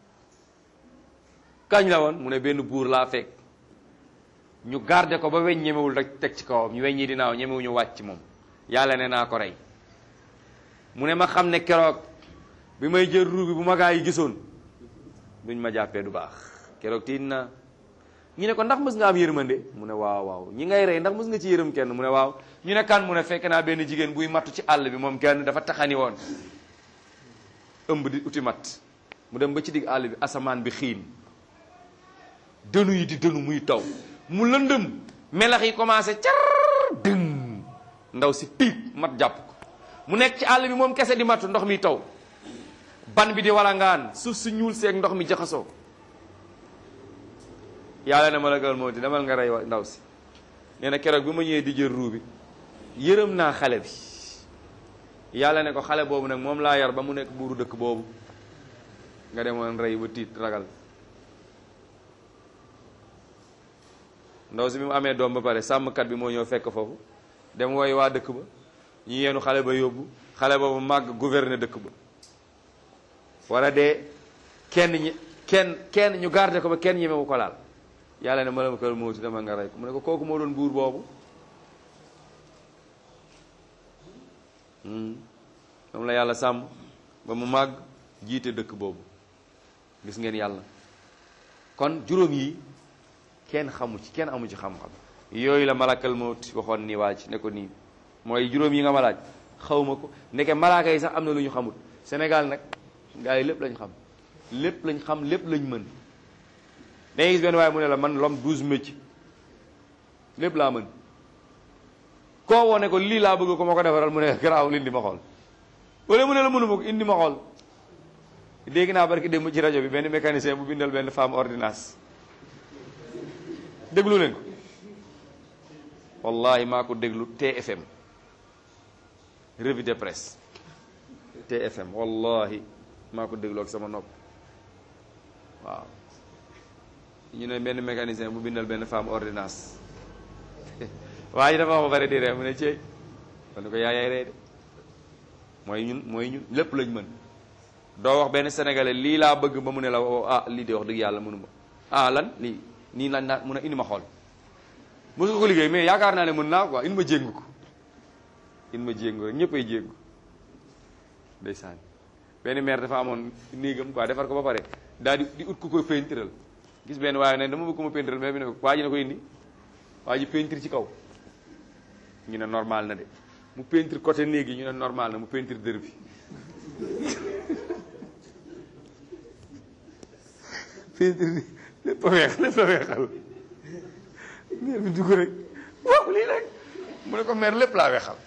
kañ la woon mu ne benn buur laa fekk ñu garder ko ba weñ ñemewul rek teg ci kawam ñu weñ ñi dinaaw ñemewuñu wàcc moom yàlla ne naa ko rey mu ne ma xam ne keroog bi may jël ruu bi bu ma gaa yi gisoon duñ ma jàppee du baax keroog tiit naa ñu ne ko ndax mës nga am yërmande mu ne waaw waaw ñi ngay rey ndax mës nga ci yërëm kenn mu ne waaw ñu ne kan mu ne fekk naa benn jigéen buy mattu ci àll bi moom kenn dafa taxani woon ëmb di uti mat mu dem ba ci digg àll bi asamaan bi xiin dënu yi di dënu muy taw mu lëndëm melax yi commencé car dën ndaw si piig mat jàpp ko mu nekk ci àll bi moom kese di matu ndox mi taw ban bi di walangaan suuf si ñuul seeg ndox mi jaxasoo yàlla ne malakal moo di demal nga rey ndaw si nee na keroog bi ma ñëwee di jël ruu bi yërëm naa xale bi yàlla ne ko xale boobu nag moom laa yar ba mu nekk buuru dëkk boobu nga demoon rey ba tiit ragal ndaw si bi mu amee doom ba pare sàmmkat bi moo ñëw fekk foofu dem wooy waa dëkk ba ñu yeenu xale ba yóbbu xale boobu màgg gouverner dëkk ba wala de kenn ñi kenn kenn ñu garder ko ba kenn ñemewu ko laal yàlla ne malakal mawti dama nga rey ko mu ne ko kooku moo doon buur boobu moom la yàlla sàmm ba mu màgg jiite dëkk boobu gis ngeen yàlla kon juróom yi kenn xamu ci kenn amu ci xam-xam yooyu la malakal mawti waxoon ni waaj ne ko nii mooy juróom yi nga ma laaj xawma ko ndeke malaaka yi sax am na lu ñu xamut Sénégal nag gars yi lépp lañ xam lépp lañ xam lépp lañ mën dangay gis benn waaye mu ne la man l'homme douze métiers lépp laa mën koo woo ne ko lii laa bëgg ko ma ko defaral mu ne garaaw indi ma xool wala mu ne la mënu ma ko indi ma xool dégg naa barki démb ci rajo bi benn mécanicien bu bindal benn femme ordonnance déglu leen ko wallahi maa ko déglu TFM revue de presse TFM wallahi maa ko dégloo ak sama nopp waaw ñu ne benn mécanicien bu bindal benn femme ordonnance waa ji dafa wax ba pare di ree mu ne ceey kon ni ko yaa yaay ree de mooy ñun mooy ñun lépp lañ mën doo wax benn sénégalais lii laa bëgg ba mu ne la ah lii de wax dëgg yàlla mënuma ah lan lii nii lan naa mun a indi ma xool mos nga ko liggéey mais yaakaar naa ne mën naa quoi indi ma jéngu ko indi ma jéngu rek ñëpp ay jéngu ndeysaan benn maire dafa amoon néegam quoi defar ko ba pare daal di di ut ku ko peintural gis benn waaye ne dama bëgg ko ma peintural mais bi ne waa ji ne ko indi waa ji peinture ci kaw ñu ne normal na de mu peinture côté néeg yi ñu ne normal na mu peinture dër bi peinture lépp a weex lépp a weexal maire bi dugg rek waaw lii rek mu ne ko maire lépp laa weexal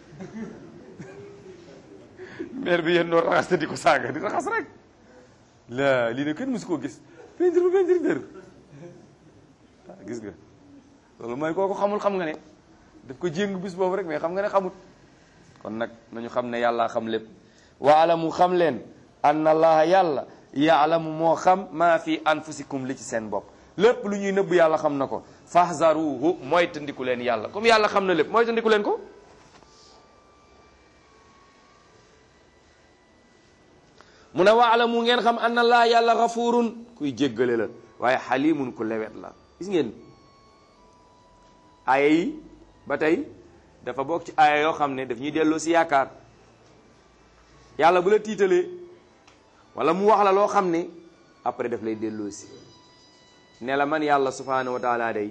maire bi yéen doo raxas te di ko saaga di raxas rek la lii ne kenn mësu koo gis peinture bu peinture dër waaw gis nga loolu mooy kooku xamul xam nga ne daf ko jéngu bis boobu rek mais xam nga ne xamut kon nag nañu xam ne yàllaa xam lépp waalamu xam leen anna allaha yàlla yaalamu moo xam maa fi anfusikum li ci seen bopp lépp lu ñuy nëbb yàlla xam na ko fahzaruhu mooy tandiku leen yàlla comme yàlla xam na lépp mooy tandiku leen ko mu ne waalamu ngeen xam anna allaha yàlla gafurun kuy jéggale la waaye xalimun ku lewet la gis ngeen aaya yi ba tey dafa bokk ci aaya yoo xam ne daf ñuy delloo si yaakaar yàlla bu la tiitalee wala mu wax la loo xam ne après daf lay delloo si ne la man yàlla subhanahu wa taala day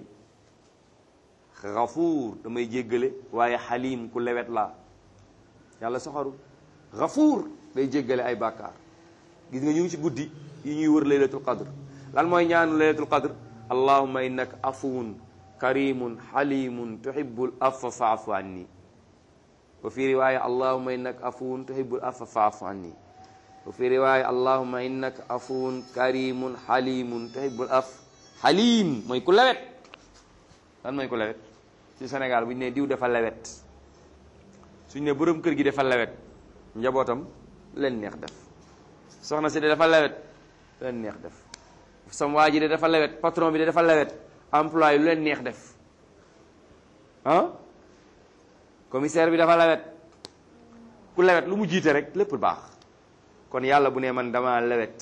gafuur damay jéggale waaye xalim ku lewet laa yàlla soxaru gafuur day jéggale ay bàkkaar gis nga ñu ngi ci guddi yi ñuy wër laylatul qadr lan mooy ñaanu laylatul qadr allahumma innaka afuwun karimun xalimun tuhibbul afwa faafu anni wa fi riwaya allahumma innaka afuwun tuhibbul afwa faafu anni wa fi riwaya allahumma innaka afuwun karimun xalimun tuhibbul af xalim mooy ku lewet lan mooy ku lewet ci Sénégal bu ñu ne diw dafa lewet suñ ne borom kër gi dafa lewet njabootam leen neex def soxna si de dafa lewet leen neex def sam waa ji de dafa lewet patron bi de dafa lewet employé lu leen neex def ah commissaire bi dafa lewet ku lewet lu mu jiite rek lépp baax kon yàlla bu ne man dama lewet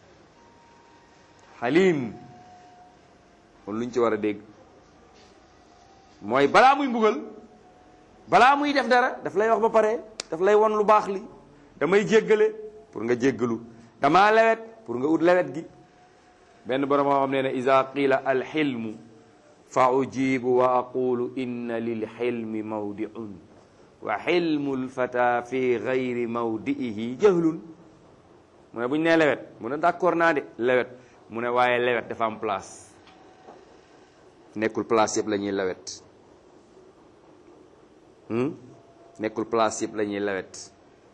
xalim kon luñ ci war a dégg mooy balaa muy mbugal balaa muy def dara daf lay wax ba pare daf lay won lu baax li damay jéggale pour nga jéggalu damaa lewet pour nga ut lewet gi benn borom moo xam ne ne ida qila alxilmu fa ujibu wa aqulu inna lilxilmi mawdiun wa xilmu lfata fi gayri mawdiihi jahlun mu ne bu ñu nee lewet mu ne d'accord naa de lewet mu ne waaye lewet dafa am place nekkul place yëpp la ñuy lewet nekkul place yëpp la ñuy lewet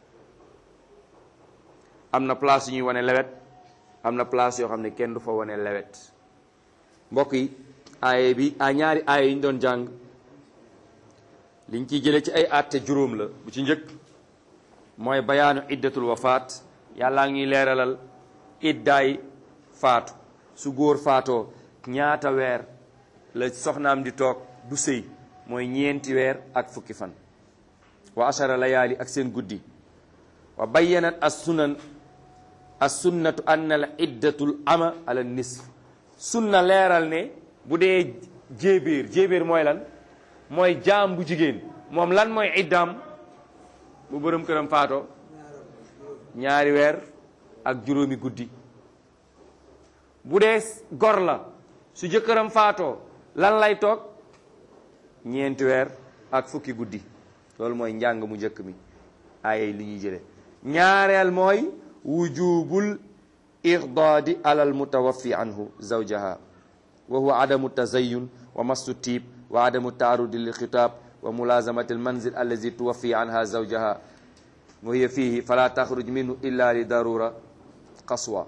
am na place yu ñuy wane lewet am na place yoo xam ne kenn du fa wane lewet mbokk yi aaye bi a ñaari aaye yi ñu doon jàng liñ ciy jële ci ay àtte juróom la bu ci njëkk mooy bayaanu iddatul wafaat yàllaa ngi leeralal iddaay faatu su góor faatoo ñaata weer la soxnaam di toog du sëy mooy ñeenti weer ak fukki fan wa ashara layaali ak seen guddi wa bayyanat as sunan as sunnatu anna al iddatul ama ala nisf sunna leeral ne bu dee jéebéer jéebéer mooy lan mooy jaam bu jigéen moom lan mooy iddaam bu bërëm këram faatoo ñaari weer ak juróomi guddi bu dee gor la su jëkkëram faatoo lan lay toog ñeenti weer ak fukki guddi loolu mooy njàng mu njëkk mi ay li ñuy jële ñaareel mooy wujubul irdaadi alal mutawaffi anhu zawjaha wa huwa adamu tazayun wa massu tiib wa adamu taarudi lil xitaab wa mulazamati al manzil allazi tuwaffi anha zawjaha wa hiya fihi fala taxruj minhu illa li darura qaswa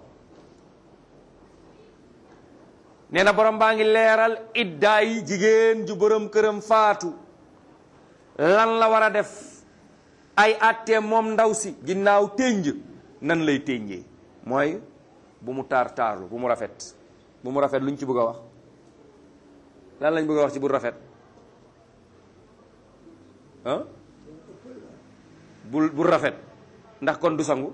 nee na borom baa ngi leeral iddaa yi jigéen ju borom këram faatu lan la war a def ay attee moom ndaw si ginnaaw ténj nan lay ténjee mooy bu mu taar taarlu bu mu rafet bu mu rafet lu ñu ci bëgg a wax lan lañ bëgg a wax ci bu rafet ah bul bu rafet ndax kon du sangu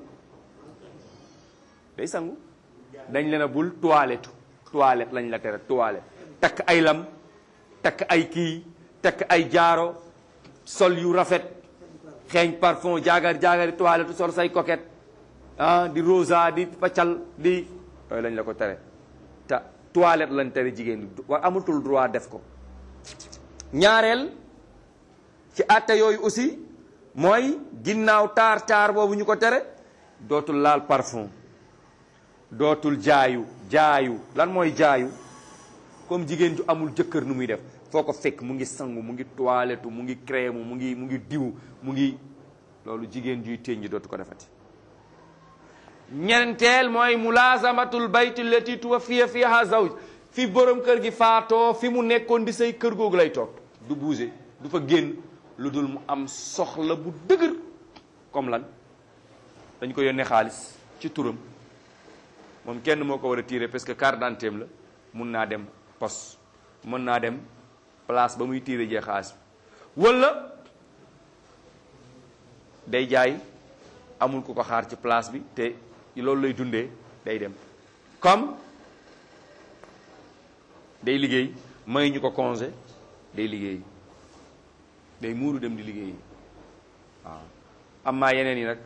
day sangu dañ leen a bul toilette toilette lañ la tere toilette takk ay lam takk ay kii takk ay jaaro sol yu rafet xeeñ parfum jaagar jaagari toilette sol say coquette ah di rosa di paccal di yooyu lañ la ko tere te toilette lañ tere jigéen ñi war amatul droit def ko ñaareel ci àtte yooyu aussi mooy ginnaaw taar taar boobu ñu ko tere dootul laal parfum dootul jaayu jaayu lan mooy jaayu comme jigéen ju amul jëkkër nu muy def foo ko fekk mu ngi sangu mu ngi toilette mu ngi crème mu ngi mu ngi diw mu ngi loolu jigéen juy ténj dootu ko defati ñeenteel mooy mulazamatul bayti lati tuwaffiya fiha zawj fi borom kër gi faatoo fi mu nekkoon di say kër googu lay toog du bouger du fa génn lu dul mu am soxla bu dëgër comme lan dañ ko yónnee xaalis ci turam moom kenn moo ko war a tirer parce que carte d'identité la mun naa dem poste mën naa dem place ba muy tirer jee xaalis bi wala day jaay amul ku ko xaar ci place bi te loolu lay dundee day dem comme day liggéey may ñu ko congé day liggéey day muuru dem di liggéey waaw am maa yeneen yi nag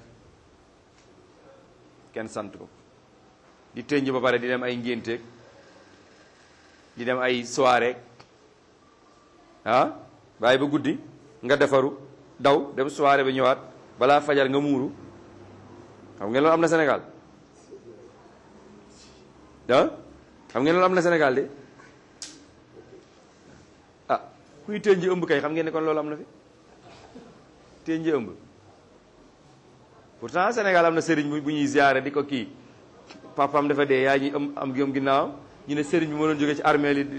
kenn sant ko di tënj ba pare di dem ay ngénteeg di dem ay soirée ah bàyyi ba guddi nga defaru daw dem soirée ba ñëwaat balaa fajar nga muuru xam ngeen loolu am na Sénégal ah xam ngeen loolu am na Sénégal de ah kuy tënji ëmb kay xam ngeen ne kon loolu am na fi tënji ëmb pourtant Sénégal am na sëriñ bu ñuy ziyaare di ko kii papaam dafa dee yaa ñuy am am gëm ginnaaw ñu ne sëriñ bi moo doon jóge ci armée li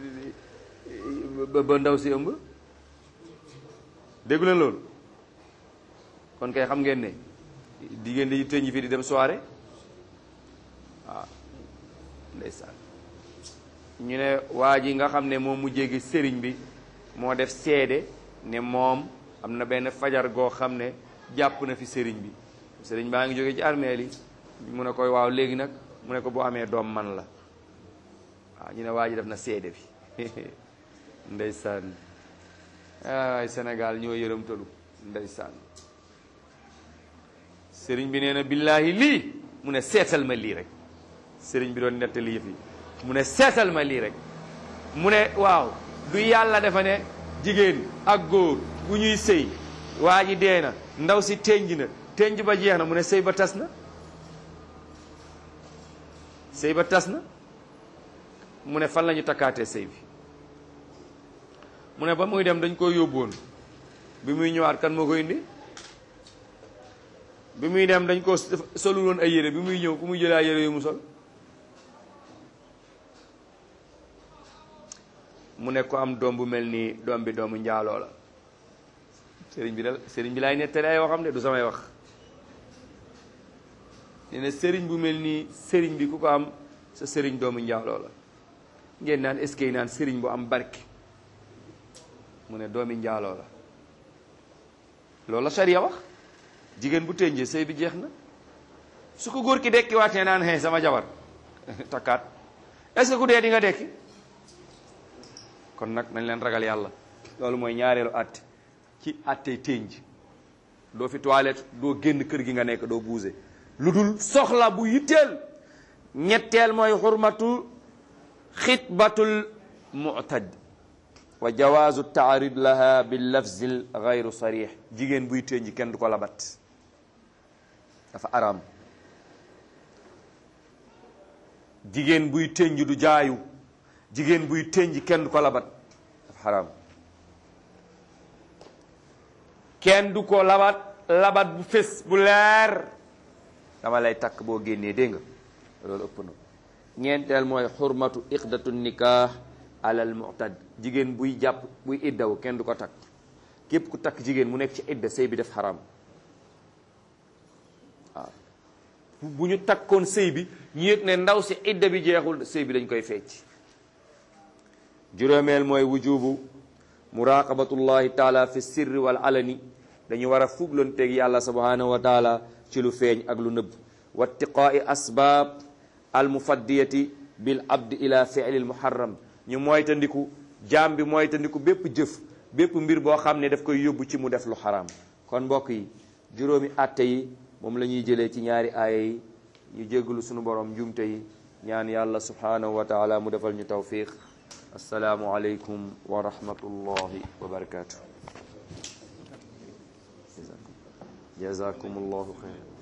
ba ndaw si ëmb déggu leen loolu kon kay xam ngeen ne diggéen di tënji fii di dem soirée waaw ndeysaan ñu ne waa ji nga xam ne moom mu jéggi sëriñ bi moo def seede ne moom am na benn fajar goo xam ne jàpp na fi sëriñ bi sëriñ baa ngi jóge ci armeel yi mu ne koy waaw léegi nag mu ne ko boo amee doom man la waaw ñu ne waa ji def na seede bi ndeysaan ay Sénégal ñoo yërëmtalu ndeysaan sëriñ bi nee na billaahi lii mu ne seetal ma lii rek sëriñ bi doon nettali yëf yi mu ne seetal ma lii rek mu ne waaw du yàlla dafa ne jigéen ak góor bu ñuy sëy waa ji dee na ndaw si tenj na tenj ba jeex na mu ne sëy ba tas na sëy ba tas na mu ne fan la ñu takkaatee sëy bi mu ne ba muy dem dañ koy yóbboon bi muy ñëwaat kan moo ko indi bi muy dem dañ ko solul woon ay yére bi muy ñëw ku muy jëlee ay yére yu mu sol mu ne ko am doom bu mel nii doom bi doomu njaaloo la sëriñ bi da sëriñ bi laay nettali ay waxam de du samay wax nee na sëriñ bu mel nii sëriñ bi ku ko am sa sëriñ doomu njaaloo la ngeen naan est-ce que naan sëriñ bu am barke mu ne doomi njaaloo la loolu la sariya wax jigéen bu tënjee sëy bi jeex na su ko góor ki dekki waatee naan xee sama jabar takkaat est-ce que ku dee di nga dekki kon nag nañ leen ragal yàlla loolu mooy ñaareelu àtte ci àttey tënj doo fi toilette doo génn kër gi nga nekk doo buuse lu dul soxla bu yitteel ñetteel mooy xurmatu xitbatul mu'tad wa jawaazu taarid laha bil lafzil gayru sarix jigéen buy tënj kenn du ko labat dafa araam jigéen buy tënj du jaayu jigéen buy tënj kenn du ko labat dafa xaraam kenn du ko labat labat bu fés bu leer dama lay takk boo génnee dégg nga loolu ëpp na ñeenteel mooy xurmatu iqdatu nikah alal mu'tad jigéen buy jàpp buy iddaw kenn du ko takk képp ku takk jigéen mu nekk ci idda sëy bi def xaraam bu ñu takkoon sëy bi ñu yëg ne ndaw si idda bi jeexul sëy bi dañ koy fecc juróomeel mooy wujubu muraqabatullahi taala fi sirri wal alani dañu war a fuglanteeg yàlla subhanahu wa taala ci lu feeñ ak lu nëbb wattiqaai asbaab almufaddiyati bil abdi ila fi'li al muharram ñu moytandiku jaam bi moytandiku bépp jëf bépp mbir boo xam ne daf koy yóbbu ci mu def lu xaraam kon mbokk yi juróomi atte yi moom la ñuy jëlee ci ñaari aaya yi ñu jéggalu sunu borom njumte yi ñaan yàlla subhanahu wa taala mu defal ñu tawfiq assalaamu aleykum wa rahmatullahi wa barakatuh jazakum allahu xayran